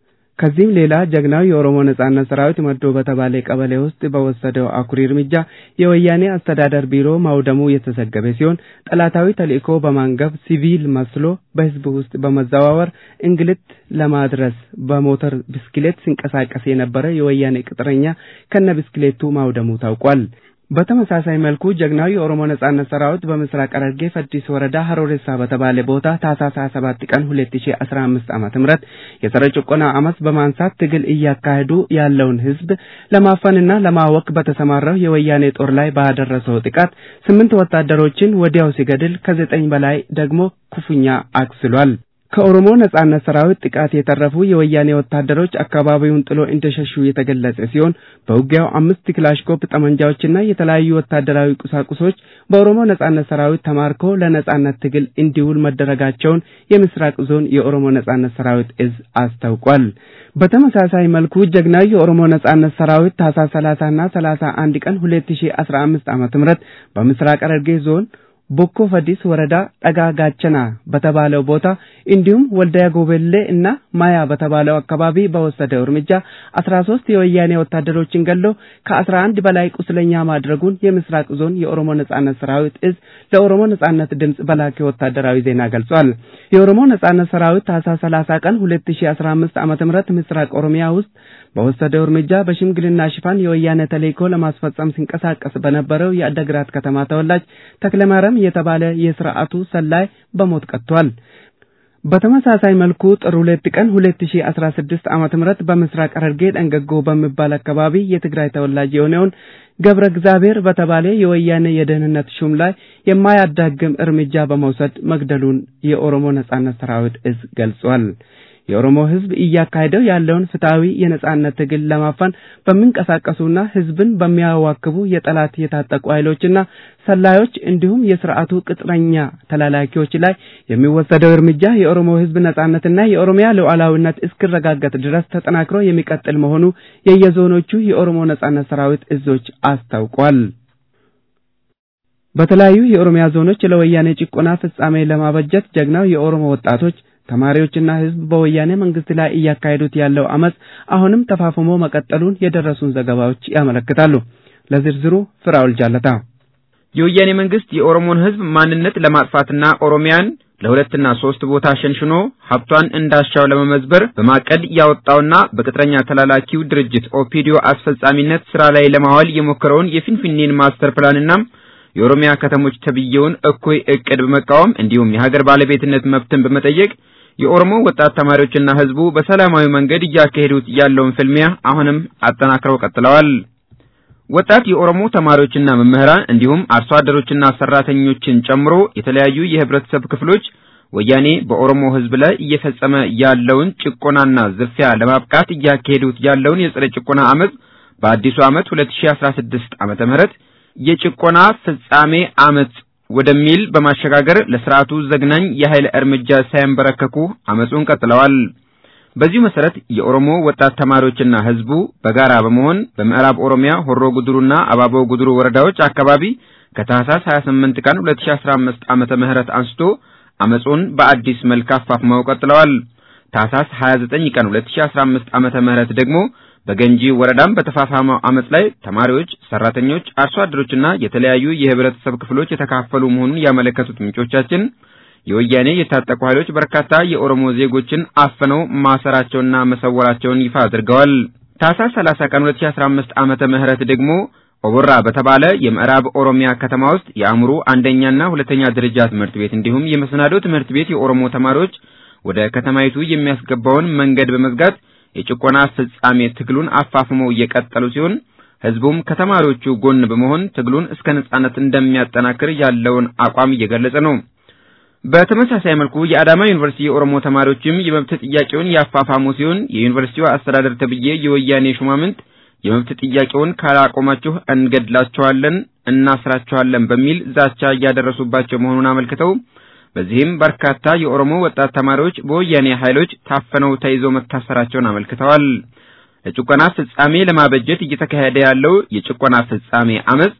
S1: ከዚህም ሌላ ጀግናው የኦሮሞ ነጻነት ሰራዊት መዶ በተባለ ቀበሌ ውስጥ በወሰደው አኩሪ እርምጃ የወያኔ አስተዳደር ቢሮ ማውደሙ የተዘገበ ሲሆን ጠላታዊ ተልእኮ በማንገብ ሲቪል መስሎ በህዝብ ውስጥ በመዘዋወር እንግልት ለማድረስ በሞተር ብስክሌት ሲንቀሳቀስ የነበረ የወያኔ ቅጥረኛ ከነ ብስክሌቱ ማውደሙ ታውቋል። በተመሳሳይ መልኩ ጀግናው የኦሮሞ ነጻነት ሰራዊት በምስራቅ ሐረርጌ ፈዲስ ወረዳ ሀሮሬሳ በተባለ ቦታ ታህሳስ 27 ቀን 2015 ዓመተ ምህረት የጸረ ጭቆና አመፅ በማንሳት ትግል እያካሄዱ ያለውን ህዝብ ለማፈንና ለማወክ በተሰማራው የወያኔ ጦር ላይ ባደረሰው ጥቃት ስምንት ወታደሮችን ወዲያው ሲገድል ከዘጠኝ በላይ ደግሞ ክፉኛ አቁስሏል። ከኦሮሞ ነጻነት ሰራዊት ጥቃት የተረፉ የወያኔ ወታደሮች አካባቢውን ጥሎ እንደሸሹ የተገለጸ ሲሆን በውጊያው አምስት ክላሽኮፕ ጠመንጃዎችና የተለያዩ ወታደራዊ ቁሳቁሶች በኦሮሞ ነጻነት ሰራዊት ተማርኮ ለነጻነት ትግል እንዲውል መደረጋቸውን የምስራቅ ዞን የኦሮሞ ነጻነት ሰራዊት እዝ አስታውቋል። በተመሳሳይ መልኩ ጀግናው የኦሮሞ ነጻነት ሰራዊት ታህሳስ 30 እና 31 ቀን 2015 ዓ.ም በምስራቅ ሐረርጌ ዞን ቦኮ ፈዲስ ወረዳ ጠጋ ጋቸና በተባለው ቦታ እንዲሁም ወልዳያ ጎበሌ እና ማያ በተባለው አካባቢ በወሰደው እርምጃ አስራ ሶስት የወያኔ ወታደሮችን ገሎ ከአስራ አንድ በላይ ቁስለኛ ማድረጉን የምስራቅ ዞን የኦሮሞ ነጻነት ሰራዊት እዝ ለኦሮሞ ነጻነት ድምጽ በላከ ወታደራዊ ዜና ገልጿል። የኦሮሞ ነጻነት ሰራዊት ታህሳስ 30 ቀን 2015 ዓ.ም ምስራቅ ኦሮሚያ ውስጥ በወሰደው እርምጃ በሽምግልና ሽፋን የወያኔ ተልእኮ ለማስፈጸም ሲንቀሳቀስ በነበረው የአደግራት ከተማ ተወላጅ ተክለማርያም የተባለ የስርዓቱ ሰላይ በሞት ቀጥቷል። በተመሳሳይ መልኩ ጥር ሁለት ቀን 2016 ዓመተ ምህረት በምስራቅ ሐረርጌ ደንገጎ በሚባል አካባቢ የትግራይ ተወላጅ የሆነውን ገብረ እግዚአብሔር በተባለ የወያኔ የደህንነት ሹም ላይ የማያዳግም እርምጃ በመውሰድ መግደሉን የኦሮሞ ነጻነት ሰራዊት እዝ ገልጿል። የኦሮሞ ሕዝብ እያካሄደው ያለውን ፍትሐዊ የነጻነት ትግል ለማፈን በሚንቀሳቀሱና ሕዝብን በሚያዋክቡ የጠላት የታጠቁ ኃይሎችና ሰላዮች እንዲሁም የስርዓቱ ቅጥረኛ ተላላኪዎች ላይ የሚወሰደው እርምጃ የኦሮሞ ሕዝብ ነጻነትና የኦሮሚያ ሉዓላዊነት እስኪረጋገጥ ድረስ ተጠናክሮ የሚቀጥል መሆኑ የየዞኖቹ የኦሮሞ ነጻነት ሰራዊት እዞች አስታውቋል። በተለያዩ የኦሮሚያ ዞኖች ለወያኔ ጭቆና ፍጻሜ ለማበጀት ጀግናው የኦሮሞ ወጣቶች ተማሪዎችና ህዝብ በወያኔ መንግስት ላይ እያካሄዱት ያለው አመፅ አሁንም ተፋፍሞ መቀጠሉን የደረሱን ዘገባዎች ያመለክታሉ። ለዝርዝሩ ፍራውል ጃለታ።
S5: የወያኔ መንግስት የኦሮሞን ህዝብ ማንነት ለማጥፋትና ኦሮሚያን ለሁለትና ሶስት ቦታ ሸንሽኖ ሀብቷን እንዳሻው ለመመዝበር በማቀድ ያወጣውና በቅጥረኛ ተላላኪው ድርጅት ኦፒዲዮ አስፈጻሚነት ስራ ላይ ለማዋል የሞከረውን የፊንፊኔን ማስተር ፕላንና የኦሮሚያ ከተሞች ተብዬውን እኩይ እቅድ በመቃወም እንዲሁም የሀገር ባለቤትነት መብትን በመጠየቅ የኦሮሞ ወጣት ተማሪዎችና ህዝቡ በሰላማዊ መንገድ እያካሄዱት ያለውን ፍልሚያ አሁንም አጠናክረው ቀጥለዋል። ወጣት የኦሮሞ ተማሪዎችና መምህራን እንዲሁም አርሶ አደሮችና ሰራተኞችን ጨምሮ የተለያዩ የህብረተሰብ ክፍሎች ወያኔ በኦሮሞ ህዝብ ላይ እየፈጸመ ያለውን ጭቆናና ዝርፊያ ለማብቃት እያካሄዱት ያለውን የጸረ ጭቆና አመፅ በአዲሱ ዓመት 2016 ዓመተ ምህረት የጭቆና ፍጻሜ አመፅ ወደሚል በማሸጋገር ለስርዓቱ ዘግናኝ የኃይል እርምጃ ሳይንበረከኩ አመፁን ቀጥለዋል። በዚሁ መሰረት የኦሮሞ ወጣት ተማሪዎችና ህዝቡ በጋራ በመሆን በምዕራብ ኦሮሚያ ሆሮ ጉድሩና አባቦ ጉድሩ ወረዳዎች አካባቢ ከታህሳስ 28 ቀን 2015 ዓመተ ምህረት አንስቶ አመፁን በአዲስ መልክ አፋፍመው ቀጥለዋል። ታህሳስ 29 ቀን 2015 ዓመተ ምህረት ደግሞ በገንጂ ወረዳም በተፋፋመው አመፅ ላይ ተማሪዎች፣ ሰራተኞች፣ አርሶ አደሮችና የተለያዩ የህብረተሰብ ክፍሎች የተካፈሉ መሆኑን ያመለከቱት ምንጮቻችን የወያኔ የታጠቁ ኃይሎች በርካታ የኦሮሞ ዜጎችን አፍነው ማሰራቸውና መሰወራቸውን ይፋ አድርገዋል። ታህሳስ 30 ቀን 2015 ዓመተ ምህረት ደግሞ ኦቦራ በተባለ የምዕራብ ኦሮሚያ ከተማ ውስጥ የአእምሮ አንደኛና ሁለተኛ ደረጃ ትምህርት ቤት እንዲሁም የመሰናዶ ትምህርት ቤት የኦሮሞ ተማሪዎች ወደ ከተማይቱ የሚያስገባውን መንገድ በመዝጋት የጭቆና ፍጻሜ ትግሉን አፋፍመው እየቀጠሉ ሲሆን ህዝቡም ከተማሪዎቹ ጎን በመሆን ትግሉን እስከ ነጻነት እንደሚያጠናክር ያለውን አቋም እየገለጸ ነው። በተመሳሳይ መልኩ የአዳማ ዩኒቨርሲቲ የኦሮሞ ተማሪዎችም የመብት ጥያቄውን ያፋፋሙ ሲሆን የዩኒቨርሲቲው አስተዳደር ተብዬ የወያኔ ሹማምንት የመብት ጥያቄውን ካላቆማችሁ እንገድላችኋለን፣ እናስራችኋለን በሚል ዛቻ እያደረሱባቸው መሆኑን አመልክተው በዚህም በርካታ የኦሮሞ ወጣት ተማሪዎች በወያኔ ኃይሎች ታፍነው ተይዘው መታሰራቸውን አመልክተዋል። ለጭቆና ፍጻሜ ለማበጀት እየተካሄደ ያለው የጭቆና ፍጻሜ አመፅ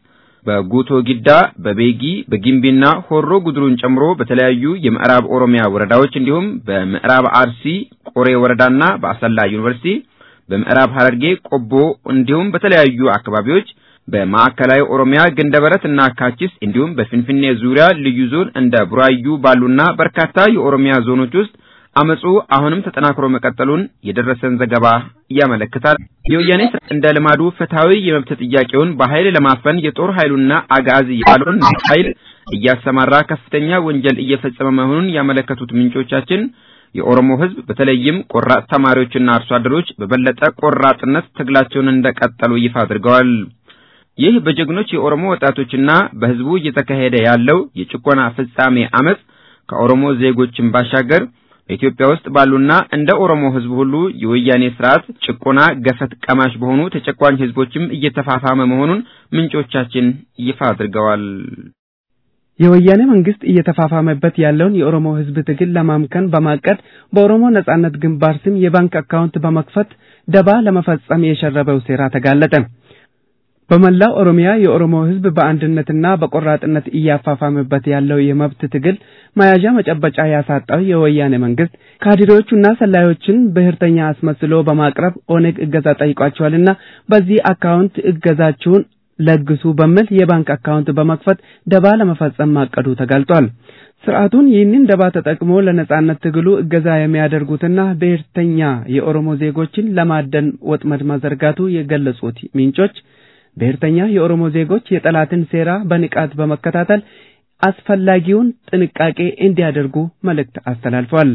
S5: በጉቶ ጊዳ፣ በቤጊ፣ በጊምቢና ሆሮ ጉድሩን ጨምሮ በተለያዩ የምዕራብ ኦሮሚያ ወረዳዎች እንዲሁም በምዕራብ አርሲ ቆሬ ወረዳና በአሰላ ዩኒቨርሲቲ፣ በምዕራብ ሐረርጌ ቆቦ እንዲሁም በተለያዩ አካባቢዎች በማዕከላዊ ኦሮሚያ ገንደበረት እና ካቺስ እንዲሁም በፊንፊኔ ዙሪያ ልዩ ዞን እንደ ቡራዩ ባሉና በርካታ የኦሮሚያ ዞኖች ውስጥ አመጹ አሁንም ተጠናክሮ መቀጠሉን የደረሰን ዘገባ ያመለክታል። የወያኔ እንደ ልማዱ ፍትሐዊ የመብት ጥያቄውን በኃይል ለማፈን የጦር ኃይሉና አጋዚ ያለውን ኃይል እያሰማራ ከፍተኛ ወንጀል እየፈጸመ መሆኑን ያመለከቱት ምንጮቻችን የኦሮሞ ሕዝብ በተለይም ቆራጥ ተማሪዎችና አርሶ አደሮች በበለጠ ቆራጥነት ትግላቸውን እንደቀጠሉ ይፋ አድርገዋል። ይህ በጀግኖች የኦሮሞ ወጣቶችና በሕዝቡ እየተካሄደ ያለው የጭቆና ፍጻሜ አመጽ ከኦሮሞ ዜጎችን ባሻገር በኢትዮጵያ ውስጥ ባሉና እንደ ኦሮሞ ሕዝብ ሁሉ የወያኔ ስርዓት ጭቆና ገፈት ቀማሽ በሆኑ ተጨቋኝ ሕዝቦችም እየተፋፋመ መሆኑን ምንጮቻችን ይፋ አድርገዋል።
S1: የወያኔ መንግስት እየተፋፋመበት ያለውን የኦሮሞ ህዝብ ትግል ለማምከን በማቀድ በኦሮሞ ነጻነት ግንባር ስም የባንክ አካውንት በመክፈት ደባ ለመፈጸም የሸረበው ሴራ ተጋለጠ። በመላው ኦሮሚያ የኦሮሞ ህዝብ በአንድነትና በቆራጥነት እያፋፋመበት ያለው የመብት ትግል መያዣ መጨበጫ ያሳጣው የወያኔ መንግስት ካድሬዎቹና ሰላዮችን ብሔርተኛ አስመስሎ በማቅረብ ኦነግ እገዛ ጠይቋቸዋልና በዚህ አካውንት እገዛችሁን ለግሱ በሚል የባንክ አካውንት በመክፈት ደባ ለመፈጸም ማቀዱ ተገልጧል። ስርዓቱን ይህንን ደባ ተጠቅሞ ለነጻነት ትግሉ እገዛ የሚያደርጉትና ብሔርተኛ የኦሮሞ ዜጎችን ለማደን ወጥመድ መዘርጋቱ የገለጹት ምንጮች ብሔርተኛ የኦሮሞ ዜጎች የጠላትን ሴራ በንቃት በመከታተል አስፈላጊውን ጥንቃቄ እንዲያደርጉ መልእክት አስተላልፏል።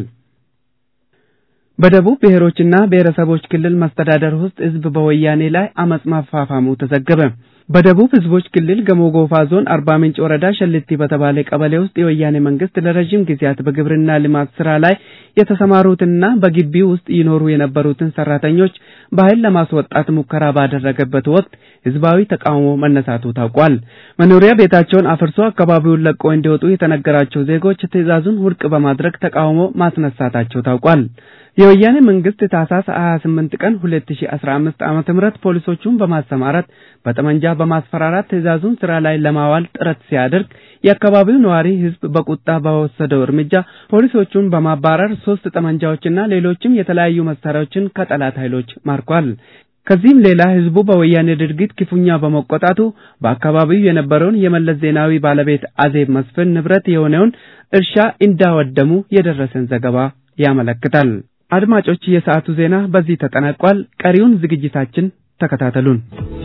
S1: በደቡብ ብሔሮችና ብሔረሰቦች ክልል መስተዳደር ውስጥ ህዝብ በወያኔ ላይ አመጽ ማፋፋሙ ተዘገበ። በደቡብ ህዝቦች ክልል ገሞ ጎፋ ዞን አርባ ምንጭ ወረዳ ሸልቲ በተባለ ቀበሌ ውስጥ የወያኔ መንግስት ለረጅም ጊዜያት በግብርና ልማት ስራ ላይ የተሰማሩትና በግቢ ውስጥ ይኖሩ የነበሩትን ሰራተኞች በኃይል ለማስወጣት ሙከራ ባደረገበት ወቅት ህዝባዊ ተቃውሞ መነሳቱ ታውቋል። መኖሪያ ቤታቸውን አፍርሶ አካባቢውን ለቆ እንዲወጡ የተነገራቸው ዜጎች ትዕዛዙን ውድቅ በማድረግ ተቃውሞ ማስነሳታቸው ታውቋል። የወያኔ መንግስት ታህሳስ 28 ቀን 2015 ዓመተ ምህረት ፖሊሶቹን በማሰማራት በጠመንጃ በማስፈራራት ትዕዛዙን ስራ ላይ ለማዋል ጥረት ሲያደርግ የአካባቢው ነዋሪ ህዝብ በቁጣ በወሰደው እርምጃ ፖሊሶቹን በማባረር ሶስት ጠመንጃዎችና ሌሎችም የተለያዩ መሳሪያዎችን ከጠላት ኃይሎች ማርኳል። ከዚህም ሌላ ህዝቡ በወያኔ ድርጊት ክፉኛ በመቆጣቱ በአካባቢው የነበረውን የመለስ ዜናዊ ባለቤት አዜብ መስፍን ንብረት የሆነውን እርሻ እንዳወደሙ የደረሰን ዘገባ ያመለክታል። አድማጮች፣ የሰዓቱ ዜና በዚህ ተጠናቋል። ቀሪውን ዝግጅታችን ተከታተሉን።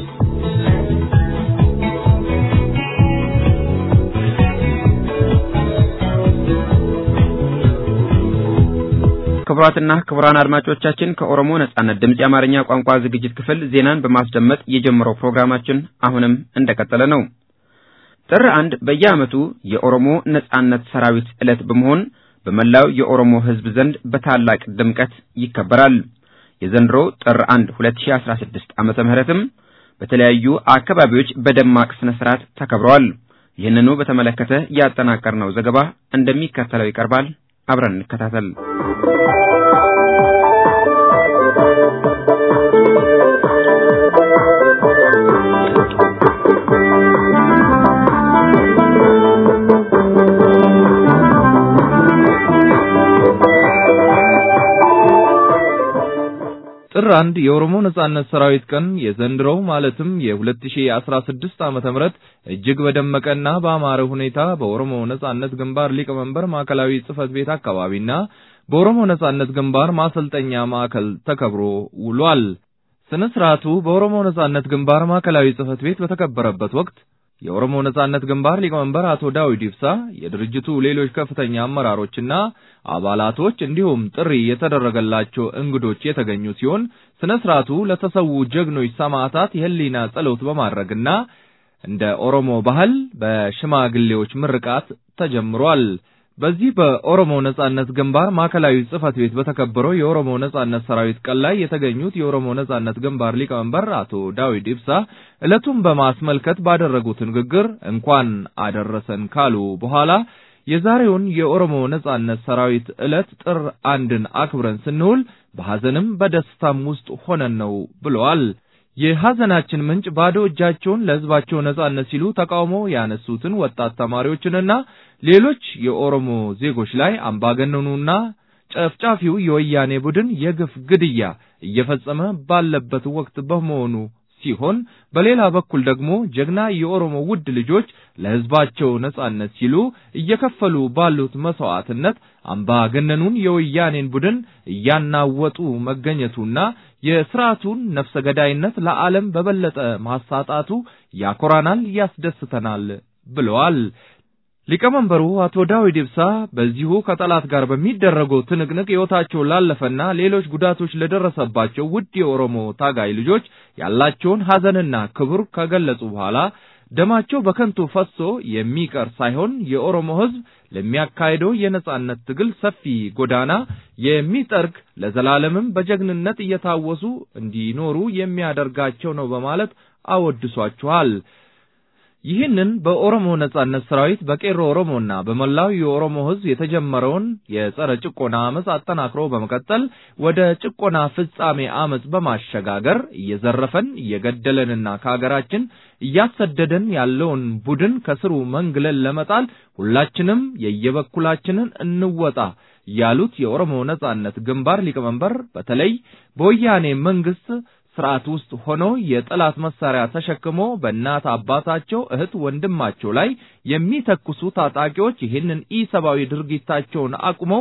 S5: ክቡራትና ክቡራን አድማጮቻችን ከኦሮሞ ነጻነት ድምፅ የአማርኛ ቋንቋ ዝግጅት ክፍል ዜናን በማስደመጥ የጀመረው ፕሮግራማችን አሁንም እንደቀጠለ ነው። ጥር አንድ በየዓመቱ የኦሮሞ ነጻነት ሰራዊት ዕለት በመሆን በመላው የኦሮሞ ሕዝብ ዘንድ በታላቅ ድምቀት ይከበራል። የዘንድሮ ጥር 1 2016 ዓመተ ምህረትም በተለያዩ አካባቢዎች በደማቅ ስነ ስርዓት ተከብረዋል። ይህንኑ በተመለከተ ያጠናቀርነው ዘገባ እንደሚከተለው ይቀርባል። አብረን እንከታተል።
S3: ጥር አንድ የኦሮሞ ነጻነት ሰራዊት ቀን የዘንድሮው ማለትም የ2016 ዓመተ ምህረት እጅግ በደመቀና በአማረ ሁኔታ በኦሮሞ ነጻነት ግንባር ሊቀመንበር ማዕከላዊ ጽህፈት ቤት አካባቢና በኦሮሞ ነጻነት ግንባር ማሰልጠኛ ማዕከል ተከብሮ ውሏል። ስነ ስርዓቱ በኦሮሞ ነጻነት ግንባር ማዕከላዊ ጽህፈት ቤት በተከበረበት ወቅት የኦሮሞ ነጻነት ግንባር ሊቀመንበር አቶ ዳዊት ኢብሳ፣ የድርጅቱ ሌሎች ከፍተኛ አመራሮችና አባላቶች እንዲሁም ጥሪ የተደረገላቸው እንግዶች የተገኙ ሲሆን ስነ ስርዓቱ ለተሰዉ ጀግኖች ሰማዕታት የህሊና ጸሎት በማድረግና እንደ ኦሮሞ ባህል በሽማግሌዎች ምርቃት ተጀምሯል። በዚህ በኦሮሞ ነጻነት ግንባር ማዕከላዊ ጽህፈት ቤት በተከበረው የኦሮሞ ነጻነት ሰራዊት ቀን ላይ የተገኙት የኦሮሞ ነጻነት ግንባር ሊቀመንበር አቶ ዳዊት ኢብሳ ዕለቱን በማስመልከት ባደረጉት ንግግር እንኳን አደረሰን ካሉ በኋላ የዛሬውን የኦሮሞ ነጻነት ሰራዊት ዕለት ጥር አንድን አክብረን ስንውል በሐዘንም በደስታም ውስጥ ሆነን ነው ብለዋል። የሐዘናችን ምንጭ ባዶ እጃቸውን ለሕዝባቸው ነጻነት ሲሉ ተቃውሞ ያነሱትን ወጣት ተማሪዎችንና ሌሎች የኦሮሞ ዜጎች ላይ አምባገነኑና ጨፍጫፊው የወያኔ ቡድን የግፍ ግድያ እየፈጸመ ባለበት ወቅት በመሆኑ ሲሆን በሌላ በኩል ደግሞ ጀግና የኦሮሞ ውድ ልጆች ለሕዝባቸው ነጻነት ሲሉ እየከፈሉ ባሉት መስዋዕትነት አምባገነኑን የወያኔን ቡድን እያናወጡ መገኘቱና የስርዓቱን ነፍሰ ገዳይነት ለዓለም በበለጠ ማሳጣቱ ያኮራናል፣ ያስደስተናል ብለዋል። ሊቀመንበሩ አቶ ዳዊት ኢብሳ በዚሁ ከጠላት ጋር በሚደረገው ትንቅንቅ ሕይወታቸው ላለፈና ሌሎች ጉዳቶች ለደረሰባቸው ውድ የኦሮሞ ታጋይ ልጆች ያላቸውን ሐዘንና ክብር ከገለጹ በኋላ ደማቸው በከንቱ ፈሶ የሚቀር ሳይሆን የኦሮሞ ሕዝብ ለሚያካሄደው የነጻነት ትግል ሰፊ ጎዳና የሚጠርግ ለዘላለምም በጀግንነት እየታወሱ እንዲኖሩ የሚያደርጋቸው ነው በማለት አወድሷቸዋል። ይህንን በኦሮሞ ነጻነት ሰራዊት በቄሮ ኦሮሞና በመላው የኦሮሞ ሕዝብ የተጀመረውን የጸረ ጭቆና አመፅ አጠናክሮ በመቀጠል ወደ ጭቆና ፍጻሜ አመፅ በማሸጋገር እየዘረፈን እየገደለንና ከሀገራችን እያሰደደን ያለውን ቡድን ከስሩ መንግለን ለመጣል ሁላችንም የየበኩላችንን እንወጣ ያሉት የኦሮሞ ነጻነት ግንባር ሊቀመንበር በተለይ በወያኔ መንግስት ስርዓት ውስጥ ሆኖ የጠላት መሳሪያ ተሸክሞ በእናት አባታቸው እህት ወንድማቸው ላይ የሚተኩሱ ታጣቂዎች ይህንን ኢሰብአዊ ድርጊታቸውን አቁመው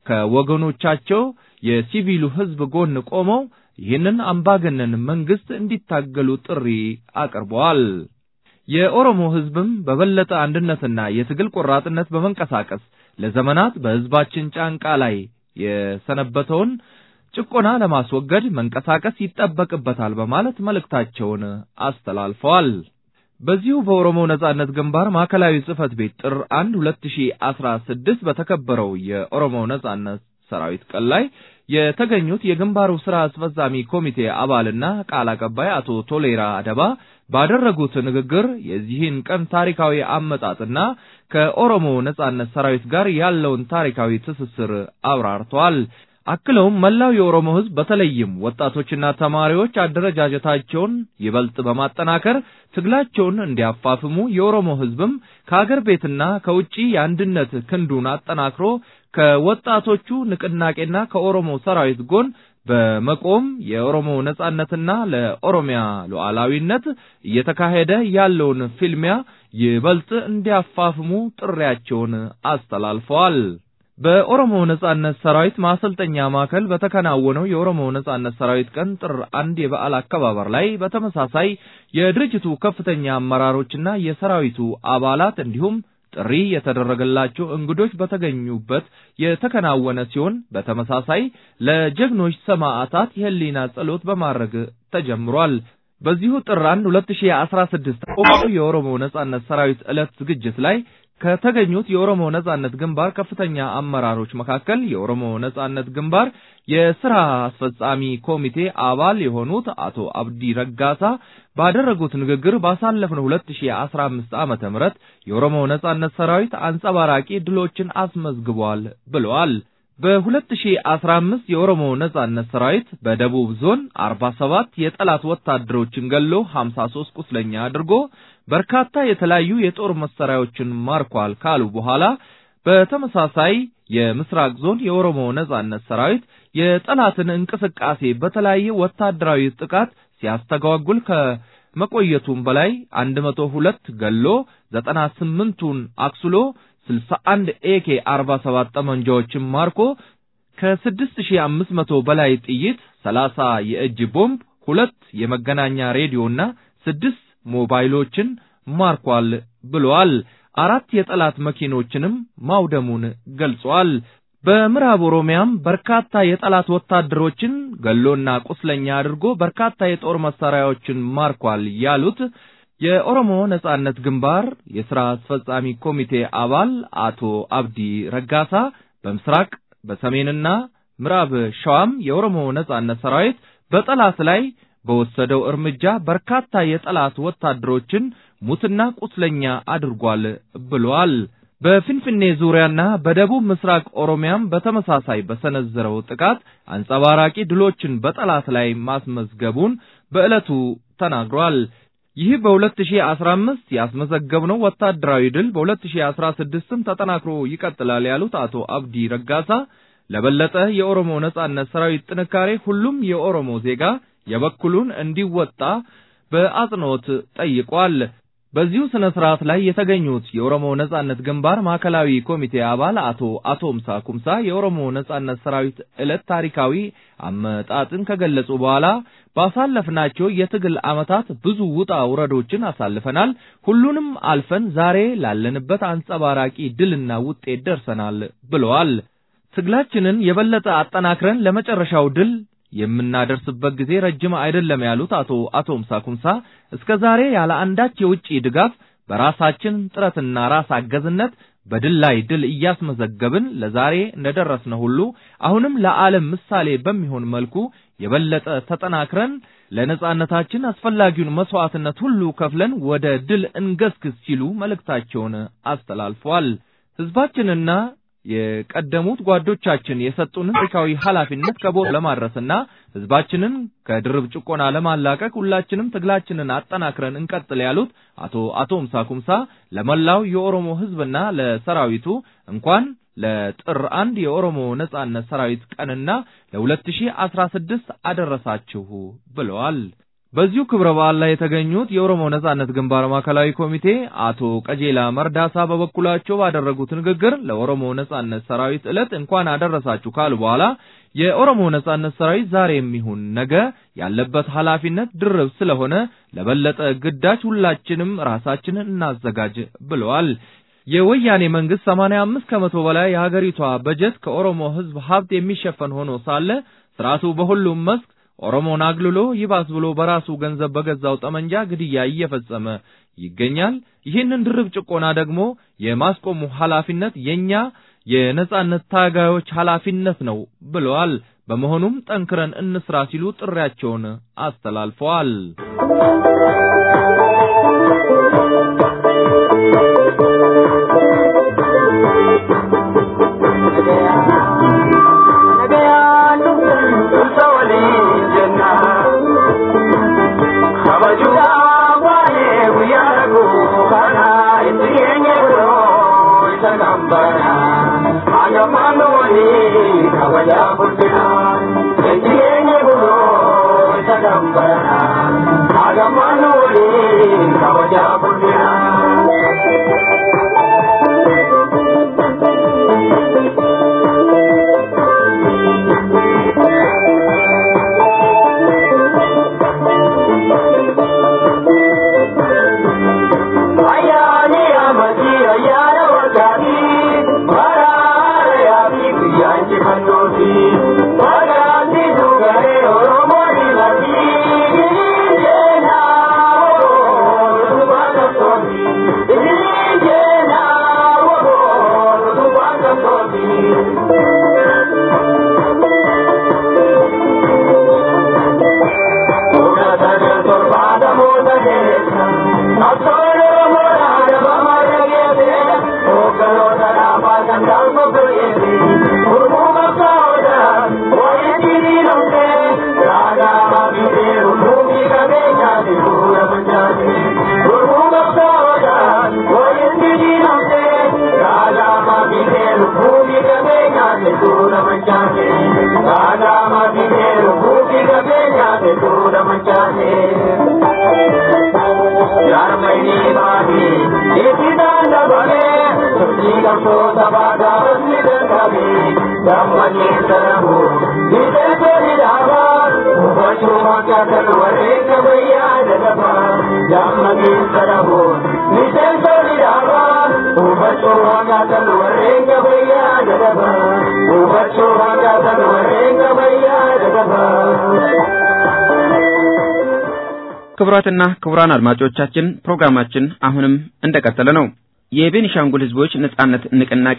S3: ከወገኖቻቸው የሲቪሉ ህዝብ ጎን ቆመው ይህንን አምባገነን መንግስት እንዲታገሉ ጥሪ አቅርበዋል። የኦሮሞ ህዝብም በበለጠ አንድነትና የትግል ቆራጥነት በመንቀሳቀስ ለዘመናት በህዝባችን ጫንቃ ላይ የሰነበተውን ጭቆና ለማስወገድ መንቀሳቀስ ይጠበቅበታል በማለት መልእክታቸውን አስተላልፈዋል። በዚሁ በኦሮሞ ነጻነት ግንባር ማዕከላዊ ጽህፈት ቤት ጥር 1 2016 በተከበረው የኦሮሞ ነጻነት ሰራዊት ቀን ላይ የተገኙት የግንባሩ ስራ አስፈጻሚ ኮሚቴ አባልና ቃል አቀባይ አቶ ቶሌራ አደባ ባደረጉት ንግግር የዚህን ቀን ታሪካዊ አመጣጥና ከኦሮሞ ነጻነት ሰራዊት ጋር ያለውን ታሪካዊ ትስስር አብራርተዋል። አክለውም መላው የኦሮሞ ህዝብ በተለይም ወጣቶችና ተማሪዎች አደረጃጀታቸውን ይበልጥ በማጠናከር ትግላቸውን እንዲያፋፍሙ የኦሮሞ ህዝብም ከአገር ቤትና ከውጪ የአንድነት ክንዱን አጠናክሮ ከወጣቶቹ ንቅናቄና ከኦሮሞ ሰራዊት ጎን በመቆም የኦሮሞ ነጻነትና ለኦሮሚያ ሉዓላዊነት እየተካሄደ ያለውን ፍልሚያ ይበልጥ እንዲያፋፍሙ ጥሪያቸውን አስተላልፈዋል። በኦሮሞ ነጻነት ሰራዊት ማሰልጠኛ ማዕከል በተከናወነው የኦሮሞ ነጻነት ሰራዊት ቀን ጥር አንድ የበዓል አከባበር ላይ በተመሳሳይ የድርጅቱ ከፍተኛ አመራሮችና የሰራዊቱ አባላት እንዲሁም ጥሪ የተደረገላቸው እንግዶች በተገኙበት የተከናወነ ሲሆን በተመሳሳይ ለጀግኖች ሰማዕታት የህሊና ጸሎት በማድረግ ተጀምሯል። በዚሁ ጥር 1 2016 የኦሮሞ ነጻነት ሰራዊት ዕለት ዝግጅት ላይ ከተገኙት የኦሮሞ ነጻነት ግንባር ከፍተኛ አመራሮች መካከል የኦሮሞ ነጻነት ግንባር የስራ አስፈጻሚ ኮሚቴ አባል የሆኑት አቶ አብዲ ረጋሳ ባደረጉት ንግግር ባሳለፍነው 2015 ዓመተ ምህረት የኦሮሞ ነጻነት ሰራዊት አንጸባራቂ ድሎችን አስመዝግቧል ብለዋል። በ2015 የኦሮሞ ነጻነት ሰራዊት በደቡብ ዞን 47 የጠላት ወታደሮችን ገሎ 53 ቁስለኛ አድርጎ በርካታ የተለያዩ የጦር መሳሪያዎችን ማርኳል ካሉ በኋላ በተመሳሳይ የምስራቅ ዞን የኦሮሞ ነጻነት ሰራዊት የጠላትን እንቅስቃሴ በተለያየ ወታደራዊ ጥቃት ሲያስተጓጉል ከመቆየቱም በላይ 102 ገሎ 98ቱን አክስሎ 61 ኤኬ 47 ጠመንጃዎችን ማርኮ ከ6500 በላይ ጥይት፣ 30 የእጅ ቦምብ፣ ሁለት የመገናኛ ሬዲዮና ስድስት ሞባይሎችን ማርኳል ብለዋል። አራት የጠላት መኪኖችንም ማውደሙን ገልጿል። በምዕራብ ኦሮሚያም በርካታ የጠላት ወታደሮችን ገሎና ቁስለኛ አድርጎ በርካታ የጦር መሳሪያዎችን ማርኳል ያሉት የኦሮሞ ነጻነት ግንባር የሥራ አስፈጻሚ ኮሚቴ አባል አቶ አብዲ ረጋሳ በምስራቅ በሰሜንና ምዕራብ ሸዋም የኦሮሞ ነጻነት ሰራዊት በጠላት ላይ በወሰደው እርምጃ በርካታ የጠላት ወታደሮችን ሙትና ቁስለኛ አድርጓል ብሏል። በፊንፊኔ ዙሪያና በደቡብ ምስራቅ ኦሮሚያም በተመሳሳይ በሰነዘረው ጥቃት አንጸባራቂ ድሎችን በጠላት ላይ ማስመዝገቡን በዕለቱ ተናግሯል። ይህ በ2015 ያስመዘገብነው ወታደራዊ ድል በ2016ም ተጠናክሮ ይቀጥላል ያሉት አቶ አብዲ ረጋሳ ለበለጠ የኦሮሞ ነጻነት ሰራዊት ጥንካሬ ሁሉም የኦሮሞ ዜጋ የበኩሉን እንዲወጣ በአጽንኦት ጠይቋል። በዚሁ ስነ ስርዓት ላይ የተገኙት የኦሮሞ ነጻነት ግንባር ማዕከላዊ ኮሚቴ አባል አቶ አቶምሳ ኩምሳ የኦሮሞ ነጻነት ሰራዊት ዕለት ታሪካዊ አመጣጥን ከገለጹ በኋላ ባሳለፍናቸው የትግል ዓመታት ብዙ ውጣ ውረዶችን አሳልፈናል። ሁሉንም አልፈን ዛሬ ላለንበት አንጸባራቂ ድልና ውጤት ደርሰናል ብለዋል። ትግላችንን የበለጠ አጠናክረን ለመጨረሻው ድል የምናደርስበት ጊዜ ረጅም አይደለም ያሉት አቶ አቶምሳ ኩምሳ እስከ ዛሬ ያለ አንዳች የውጭ ድጋፍ በራሳችን ጥረትና ራስ አገዝነት በድል ላይ ድል እያስመዘገብን ለዛሬ እንደደረስነ ሁሉ አሁንም ለዓለም ምሳሌ በሚሆን መልኩ የበለጠ ተጠናክረን ለነጻነታችን አስፈላጊውን መስዋዕትነት ሁሉ ከፍለን ወደ ድል እንገስግስ ሲሉ መልእክታቸውን አስተላልፈዋል። ህዝባችንና የቀደሙት ጓዶቻችን የሰጡንን ታሪካዊ ኃላፊነት ከቦታ ለማድረስና ህዝባችንን ከድርብ ጭቆና ለማላቀቅ ሁላችንም ትግላችንን አጠናክረን እንቀጥል ያሉት አቶ አቶምሳ ኩምሳ ለመላው የኦሮሞ ህዝብና ለሰራዊቱ እንኳን ለጥር አንድ የኦሮሞ ነጻነት ሰራዊት ቀንና ለ2016 አደረሳችሁ ብለዋል። በዚሁ ክብረ በዓል ላይ የተገኙት የኦሮሞ ነጻነት ግንባር ማዕከላዊ ኮሚቴ አቶ ቀጄላ መርዳሳ በበኩላቸው ባደረጉት ንግግር ለኦሮሞ ነጻነት ሰራዊት ዕለት እንኳን አደረሳችሁ ካሉ በኋላ የኦሮሞ ነጻነት ሰራዊት ዛሬም ይሁን ነገ ያለበት ኃላፊነት ድርብ ስለሆነ ለበለጠ ግዳጅ ሁላችንም ራሳችንን እናዘጋጅ ብለዋል። የወያኔ መንግስት 85 ከመቶ በላይ የሀገሪቷ በጀት ከኦሮሞ ህዝብ ሀብት የሚሸፈን ሆኖ ሳለ ስርዓቱ በሁሉም መስክ ኦሮሞን አግልሎ ይባስ ብሎ በራሱ ገንዘብ በገዛው ጠመንጃ ግድያ እየፈጸመ ይገኛል። ይህንን ድርብ ጭቆና ደግሞ የማስቆሙ ኃላፊነት የኛ የነጻነት ታጋዮች ኃላፊነት ነው ብለዋል። በመሆኑም ጠንክረን እንስራ ሲሉ ጥሪያቸውን አስተላልፈዋል።
S5: ክቡራትና ክቡራን አድማጮቻችን ፕሮግራማችን አሁንም እንደቀጠለ ነው። የቤኒሻንጉል ሕዝቦች ነጻነት ንቅናቄ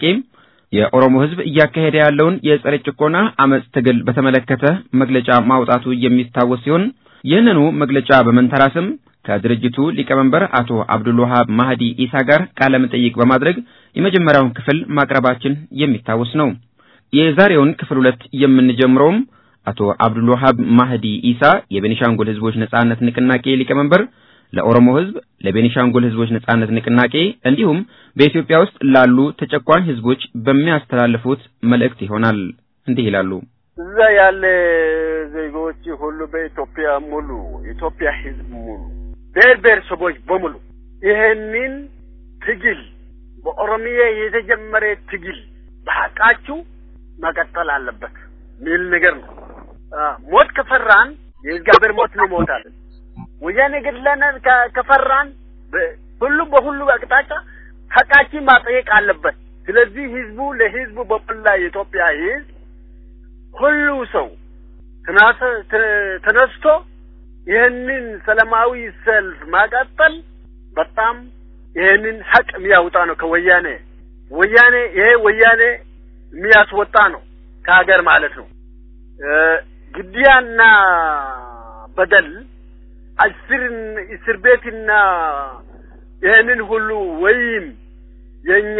S5: የኦሮሞ ሕዝብ እያካሄደ ያለውን የጸረ ጭቆና አመጽ ትግል በተመለከተ መግለጫ ማውጣቱ የሚታወስ ሲሆን ይህንኑ መግለጫ በመንተራስም ከድርጅቱ ሊቀመንበር አቶ አብዱልዋሃብ ማህዲ ኢሳ ጋር ቃለ መጠይቅ በማድረግ የመጀመሪያውን ክፍል ማቅረባችን የሚታወስ ነው። የዛሬውን ክፍል ሁለት የምንጀምረውም አቶ አብዱልዋሃብ ማህዲ ኢሳ የቤኒሻንጉል ህዝቦች ነጻነት ንቅናቄ ሊቀመንበር ለኦሮሞ ህዝብ፣ ለቤኒሻንጉል ህዝቦች ነጻነት ንቅናቄ እንዲሁም በኢትዮጵያ ውስጥ ላሉ ተጨቋኝ ህዝቦች በሚያስተላልፉት መልእክት ይሆናል። እንዲህ ይላሉ።
S11: እዛ ያለ ዜጎች ሁሉ በኢትዮጵያ ሙሉ ኢትዮጵያ ህዝብ ሙሉ ብሔር ብሔረሰቦች በሙሉ ይሄንን ትግል በኦሮሚያ የተጀመረ ትግል በሀቃችሁ መቀጠል አለበት ሚል ነገር ነው። ሞት ከፈራን የእግዚአብሔር ሞት እንሞታለን። ወያኔ ገድለናል ከፈራን ሁሉም በሁሉ አቅጣጫ ሀቃችን ማጠየቅ አለበት። ስለዚህ ህዝቡ ለህዝቡ በመላ የኢትዮጵያ ህዝብ ሁሉ ሰው ተነስቶ ይህንን ሰላማዊ ሰልፍ ማቀጠል በጣም ይህንን ሀቅ የሚያወጣ ነው ከወያኔ ወያኔ ይሄ ወያኔ የሚያስወጣ ነው ከሀገር ማለት ነው። ግድያና በደል እስርን እስር ቤትና ይህንን ሁሉ ወይም የኛ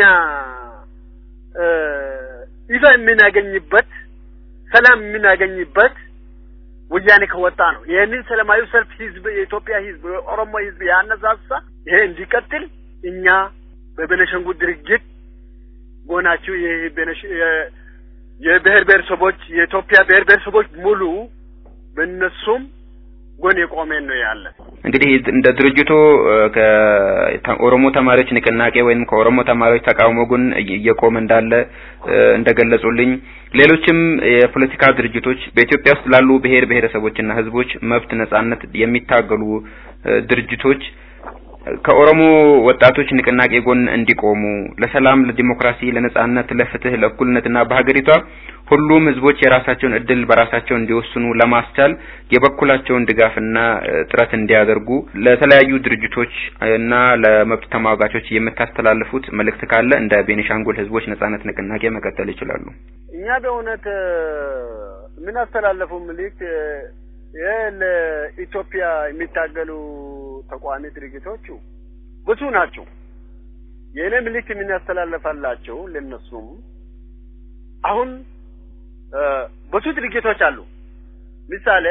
S11: ይፋ የምናገኝበት ሰላም የምናገኝበት ወያኔ ከወጣ ነው። ይህንን ሰላማዊ ሰልፍ ህዝብ የኢትዮጵያ ህዝብ የኦሮሞ ህዝብ ያነሳሳ ይሄ እንዲቀጥል እኛ በቤነሸንጉል ድርጅት ጎናችሁ ይህ የብሔር ብሔረሰቦች የኢትዮጵያ ብሔር ብሔረሰቦች ሙሉ በእነሱም ጎን የቆመን ነው ያለ።
S5: እንግዲህ እንደ ድርጅቱ ከኦሮሞ ተማሪዎች ንቅናቄ ወይም ከኦሮሞ ተማሪዎች ተቃውሞ ጎን እየቆመ እንዳለ እንደገለጹልኝ ሌሎችም የፖለቲካ ድርጅቶች በኢትዮጵያ ውስጥ ላሉ ብሔር ብሔረሰቦችና ህዝቦች መብት ነጻነት የሚታገሉ ድርጅቶች ከኦሮሞ ወጣቶች ንቅናቄ ጎን እንዲቆሙ ለሰላም፣ ለዲሞክራሲ፣ ለነጻነት፣ ለፍትህ፣ ለእኩልነትና በሀገሪቷ ሁሉም ህዝቦች የራሳቸውን እድል በራሳቸው እንዲወስኑ ለማስቻል የበኩላቸውን ድጋፍና ጥረት እንዲያደርጉ ለተለያዩ ድርጅቶች እና ለመብት ተሟጋቾች የምታስተላልፉት መልእክት ካለ እንደ ቤኒሻንጉል ህዝቦች ነጻነት ንቅናቄ መቀጠል ይችላሉ።
S11: እኛ በእውነት የምናስተላለፈው መልእክት ይህ ለኢትዮጵያ የሚታገሉ ተቋሚ ድርጅቶቹ ብዙ ናቸው። የእኔ ምልክት የምናስተላልፋላቸው ለነሱም አሁን ብዙ ድርጅቶች አሉ። ምሳሌ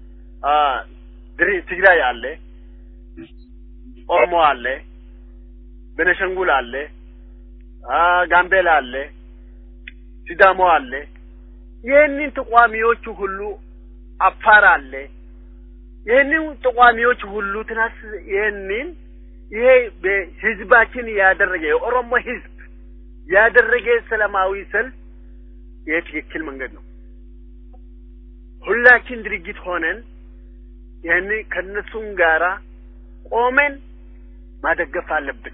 S11: ትግራይ አለ፣ ኦሮሞ አለ፣ ቤነሸንጉል አለ፣ ጋምቤላ አለ፣ ሲዳሞ አለ። ይህንን ተቋሚዎቹ ሁሉ አፋር አለ። ይህንን ተቋሚዎች ሁሉ ትናስ ይህንን ይሄ ህዝባችን ያደረገ የኦሮሞ ህዝብ ያደረገ ሰላማዊ ሰልፍ ይሄ ትክክል መንገድ ነው። ሁላችን ድርጅት ሆነን ይህን ከነሱም ጋራ ቆመን ማደገፍ አለብን።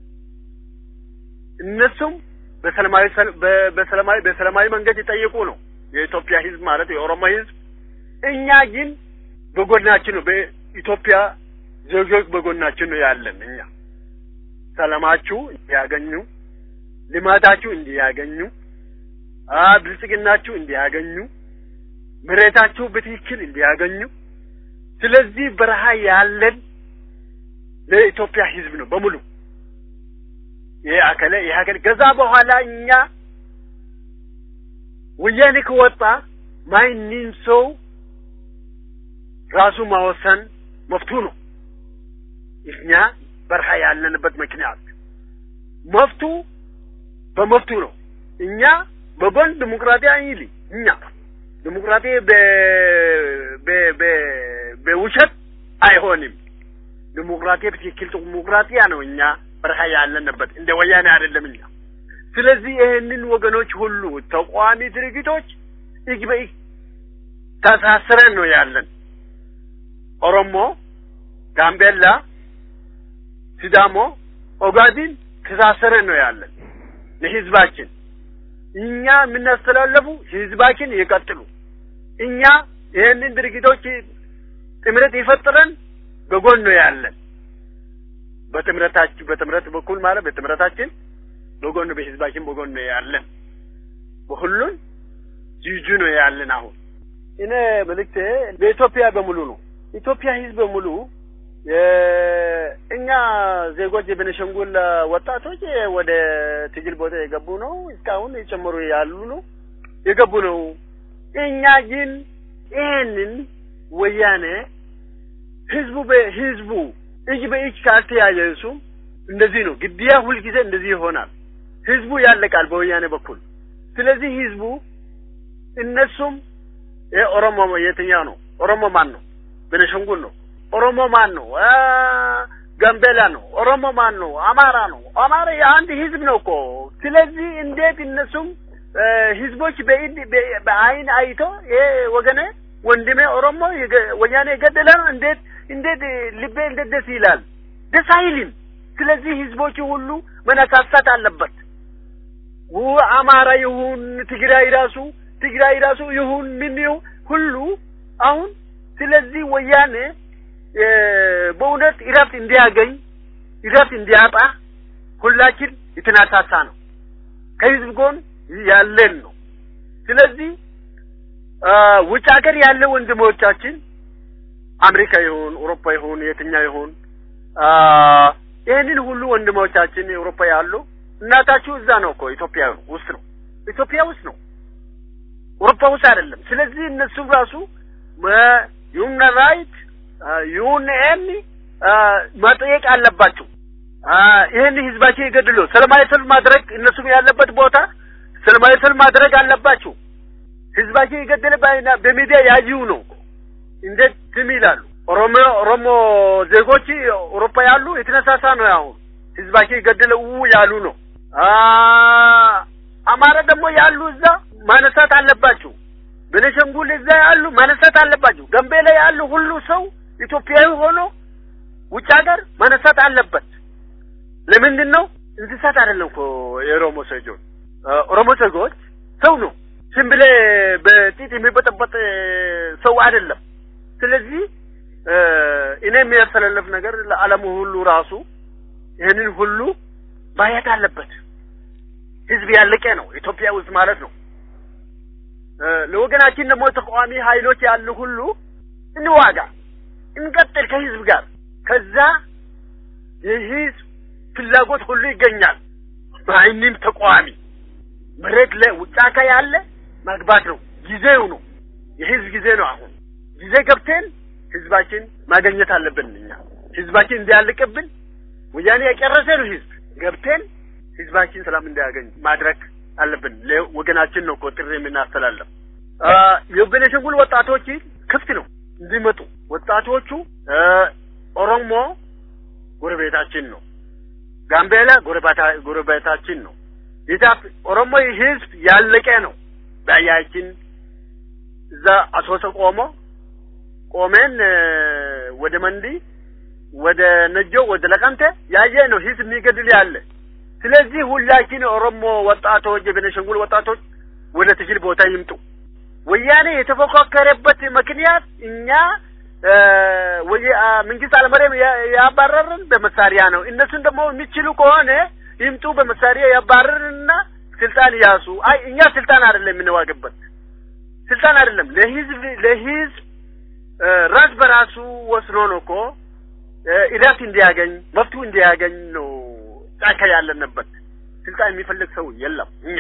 S11: እነሱም በሰላማዊ በሰላማዊ በሰላማዊ መንገድ ይጠይቁ ነው የኢትዮጵያ ህዝብ ማለት የኦሮሞ ህዝብ እኛ ግን በጎናችን ነው። በኢትዮጵያ ዜጎች በጎናችን ነው ያለን። እኛ ሰላማችሁ እንዲያገኙ፣ ልማታችሁ እንዲያገኙ፣ ብልጽግናችሁ እንዲያገኙ፣ መሬታችሁ በትክክል እንዲያገኙ። ስለዚህ በረሃ ያለን ለኢትዮጵያ ህዝብ ነው በሙሉ ይሄ አከለ ይሄ አከለ ከዛ በኋላ እኛ ወያኔ ከወጣ ማንም ሰው ራሱ ማወሰን መፍቱ ነው። እኛ በረሃ ያለንበት ምክንያት መፍቱ በመፍቱ ነው። እኛ በጎን ዲሞክራቲ አይል እኛ ዲሞክራቲ በውሸት አይሆንም። ዲሞክራቲ በትክክል ዲሞክራቲያ ነው። እኛ በረሃ ያለንበት እንደ ወያኔ አይደለም እኛ። ስለዚህ ይህንን ወገኖች ሁሉ ተቋሚ ድርጅቶች እጅ በእጅ ተሳስረን ነው ያለን። ኦሮሞ፣ ጋምቤላ፣ ሲዳሞ፣ ኦጋዲን ተሳስረን ነው ያለን ለህዝባችን። እኛ የምናስተላለፉ ህዝባችን ይቀጥሉ። እኛ ይህንን ድርጊቶች ጥምረት ይፈጥረን በጎን ነው ያለን። በጥምረታችን በጥምረት በኩል ማለት በጥምረታችን በጎን በህዝባችን በጎን ነው ያለን። በሁሉን ጅጁ ነው ያለን። አሁን እኔ መልእክቴ ለኢትዮጵያ በሙሉ ነው። ኢትዮጵያ ህዝብ በሙሉ እኛ ዜጎች የቤኒሻንጉል ወጣቶች ወደ ትግል ቦታ የገቡ ነው። እስካሁን የጨመሩ ያሉ ነው የገቡ ነው። እኛ ግን ይሄንን ወያኔ ህዝቡ በህዝቡ እጅ በእጅ ካልተያያዙ እንደዚህ ነው። ግድያ ሁልጊዜ እንደዚህ ይሆናል። ህዝቡ ያለቃል በወያኔ በኩል። ስለዚህ ህዝቡ እነሱም ይሄ ኦሮሞ የትኛው ነው? ኦሮሞ ማን ነው? ቤኒሻንጉል ነው። ኦሮሞ ማን ነው? ጋምቤላ ነው። ኦሮሞ ማን ነው? አማራ ነው። አማራ የአንድ ህዝብ ነው እኮ። ስለዚህ እንዴት እነሱም ህዝቦች በኢድ በአይን አይቶ ይሄ ወገኔ ወንድሜ ኦሮሞ ወያኔ የገደለ ነው እንዴት እንዴት ልቤ እንዴት ደስ ይላል? ደስ አይልም። ስለዚህ ህዝቦቹ ሁሉ መነሳሳት አለበት። አማራ ይሁን ትግራይ ራሱ ትግራይ ራሱ ይሁን ምን ሁሉ አሁን ስለዚህ ወያኔ በእውነት እረፍት እንዲያገኝ እረፍት እንዲያጣ ሁላችን የተናሳሳ ነው። ከህዝብ ጎን ያለን ነው። ስለዚህ ውጭ ሀገር ያለ ወንድሞቻችን አሜሪካ ይሁን አውሮፓ ይሁን የትኛው ይሁን ይህንን ሁሉ ወንድሞቻችን አውሮፓ ያሉ እናታችሁ እዛ ነው እኮ ኢትዮጵያ ውስጥ ነው። ኢትዮጵያ ውስጥ ነው፣ አውሮፓ ውስጥ አይደለም። ስለዚህ እነሱ ራሱ ዩን ራይት ዩኤን መጠየቅ አለባቸው። ይህን ህዝባችን ይገድሉ ሰላማዊ ሰልፍ ማድረግ እነሱም ያለበት ቦታ ሰላማዊ ሰልፍ ማድረግ አለባቸው። ህዝባችን የገደለ በሚዲያ ያዩ ነው። እንዴት ዝም ይላሉ? ኦሮሞ ኦሮሞ ዜጎች አውሮፓ ያሉ የተነሳሳ ነው። አሁን ህዝባችን የገደለ ው ያሉ ነው። አማራ ደግሞ ያሉ እዛ ማነሳት አለባቸው። ቤኒሻንጉል እዛ ያሉ ማነሳት አለባቸው። ጋምቤላ ያሉ ሁሉ ሰው ኢትዮጵያዊ ሆኖ ውጭ ሀገር ማነሳት አለበት። ለምንድን ነው? እንስሳት አይደለም እኮ የኦሮሞ ሰጆች ኦሮሞ ሰዎች ሰው ነው። ዝም ብለህ በጢጥ የሚበጠበጥ ሰው አይደለም። ስለዚህ እኔ የሚያስተላልፍ ነገር ለዓለሙ ሁሉ ራሱ ይህንን ሁሉ ማየት አለበት። ህዝብ ያለቀ ነው ኢትዮጵያ ውስጥ ማለት ነው። ለወገናችን ደግሞ ተቃዋሚ ኃይሎች ያሉ ሁሉ እንዋጋ፣ እንቀጥል ከህዝብ ጋር። ከዛ የህዝብ ፍላጎት ሁሉ ይገኛል። ማንም ተቃዋሚ መሬት ለውጫካ ያለ መግባት ነው። ጊዜው ነው፣ የህዝብ ጊዜ ነው። አሁን ጊዜ ገብተን ህዝባችን ማገኘት አለብን። እኛ ህዝባችን እንዲያልቅብን ወያኔ የጨረሰ ነው ህዝብ ገብተን ህዝባችን ሰላም እንዲያገኝ ማድረግ አለብን። ወገናችን ነው እኮ ጥሪ የምናስተላለፍ። የቤኒሻንጉል ወጣቶች ክፍት ነው እንዲመጡ። ወጣቶቹ ኦሮሞ ጎረቤታችን ነው፣ ጋምቤላ ጎረቤታችን ነው። ኢታፕ ኦሮሞ ህዝብ ያለቀ ነው። በያችን እዛ አሶሰ ቆሞ ቆመን ወደ መንዲ ወደ ነጆ ወደ ለቀምቴ ያየ ነው ህዝብ የሚገድል ያለ። ስለዚህ ሁላችን ኦሮሞ ወጣቶች የቤኒሻንጉል ወጣቶች ወደ ትግል ቦታ ይምጡ። ወያኔ የተፎካከረበት ምክንያት እኛ ወይ መንግስት አልመረም ያባረርን በመሳሪያ ነው። እነሱን ደግሞ የሚችሉ ከሆነ ይምጡ በመሳሪያ ያባረርንና ስልጣን ያሱ። አይ እኛ ስልጣን አይደለም የምንዋግበት ስልጣን አይደለም ለህዝብ ለህዝብ ራስ በራሱ ወስኖ ነው እኮ ኢራት እንዲያገኝ መፍቱ እንዲያገኝ ነው ጫካ ያለንበት። ስልጣን የሚፈልግ ሰው የለም። እኛ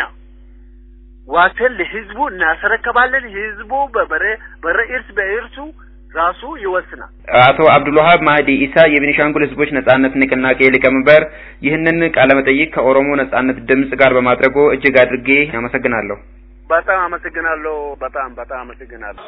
S11: ዋተን ለህዝቡ እናስረከባለን። ህዝቡ በበረ በረ እርስ በእርሱ ራሱ ይወስናል።
S5: አቶ አብዱልዋሃብ ማህዲ ኢሳ የቤኒሻንጉል ህዝቦች ነጻነት ንቅናቄ ሊቀመንበር ይህንን ቃለ መጠይቅ ከኦሮሞ ነጻነት ድምጽ ጋር በማድረጉ እጅግ አድርጌ አመሰግናለሁ።
S11: በጣም አመሰግናለሁ። በጣም በጣም አመሰግናለሁ።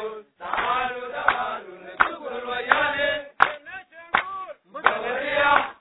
S6: Yeah.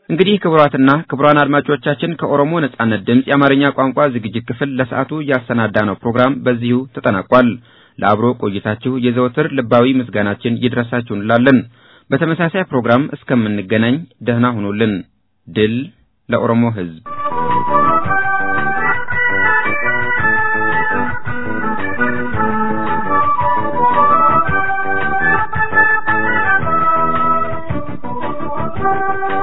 S5: እንግዲህ ክቡራትና ክቡራን አድማጮቻችን ከኦሮሞ ነጻነት ድምፅ የአማርኛ ቋንቋ ዝግጅት ክፍል ለሰዓቱ ያሰናዳነው ፕሮግራም በዚሁ ተጠናቋል። ለአብሮ ቆይታችሁ የዘወትር ልባዊ ምስጋናችን ይድረሳችሁ እንላለን። በተመሳሳይ ፕሮግራም እስከምንገናኝ ደህና ሁኑልን። ድል ለኦሮሞ ሕዝብ!
S6: Thank you.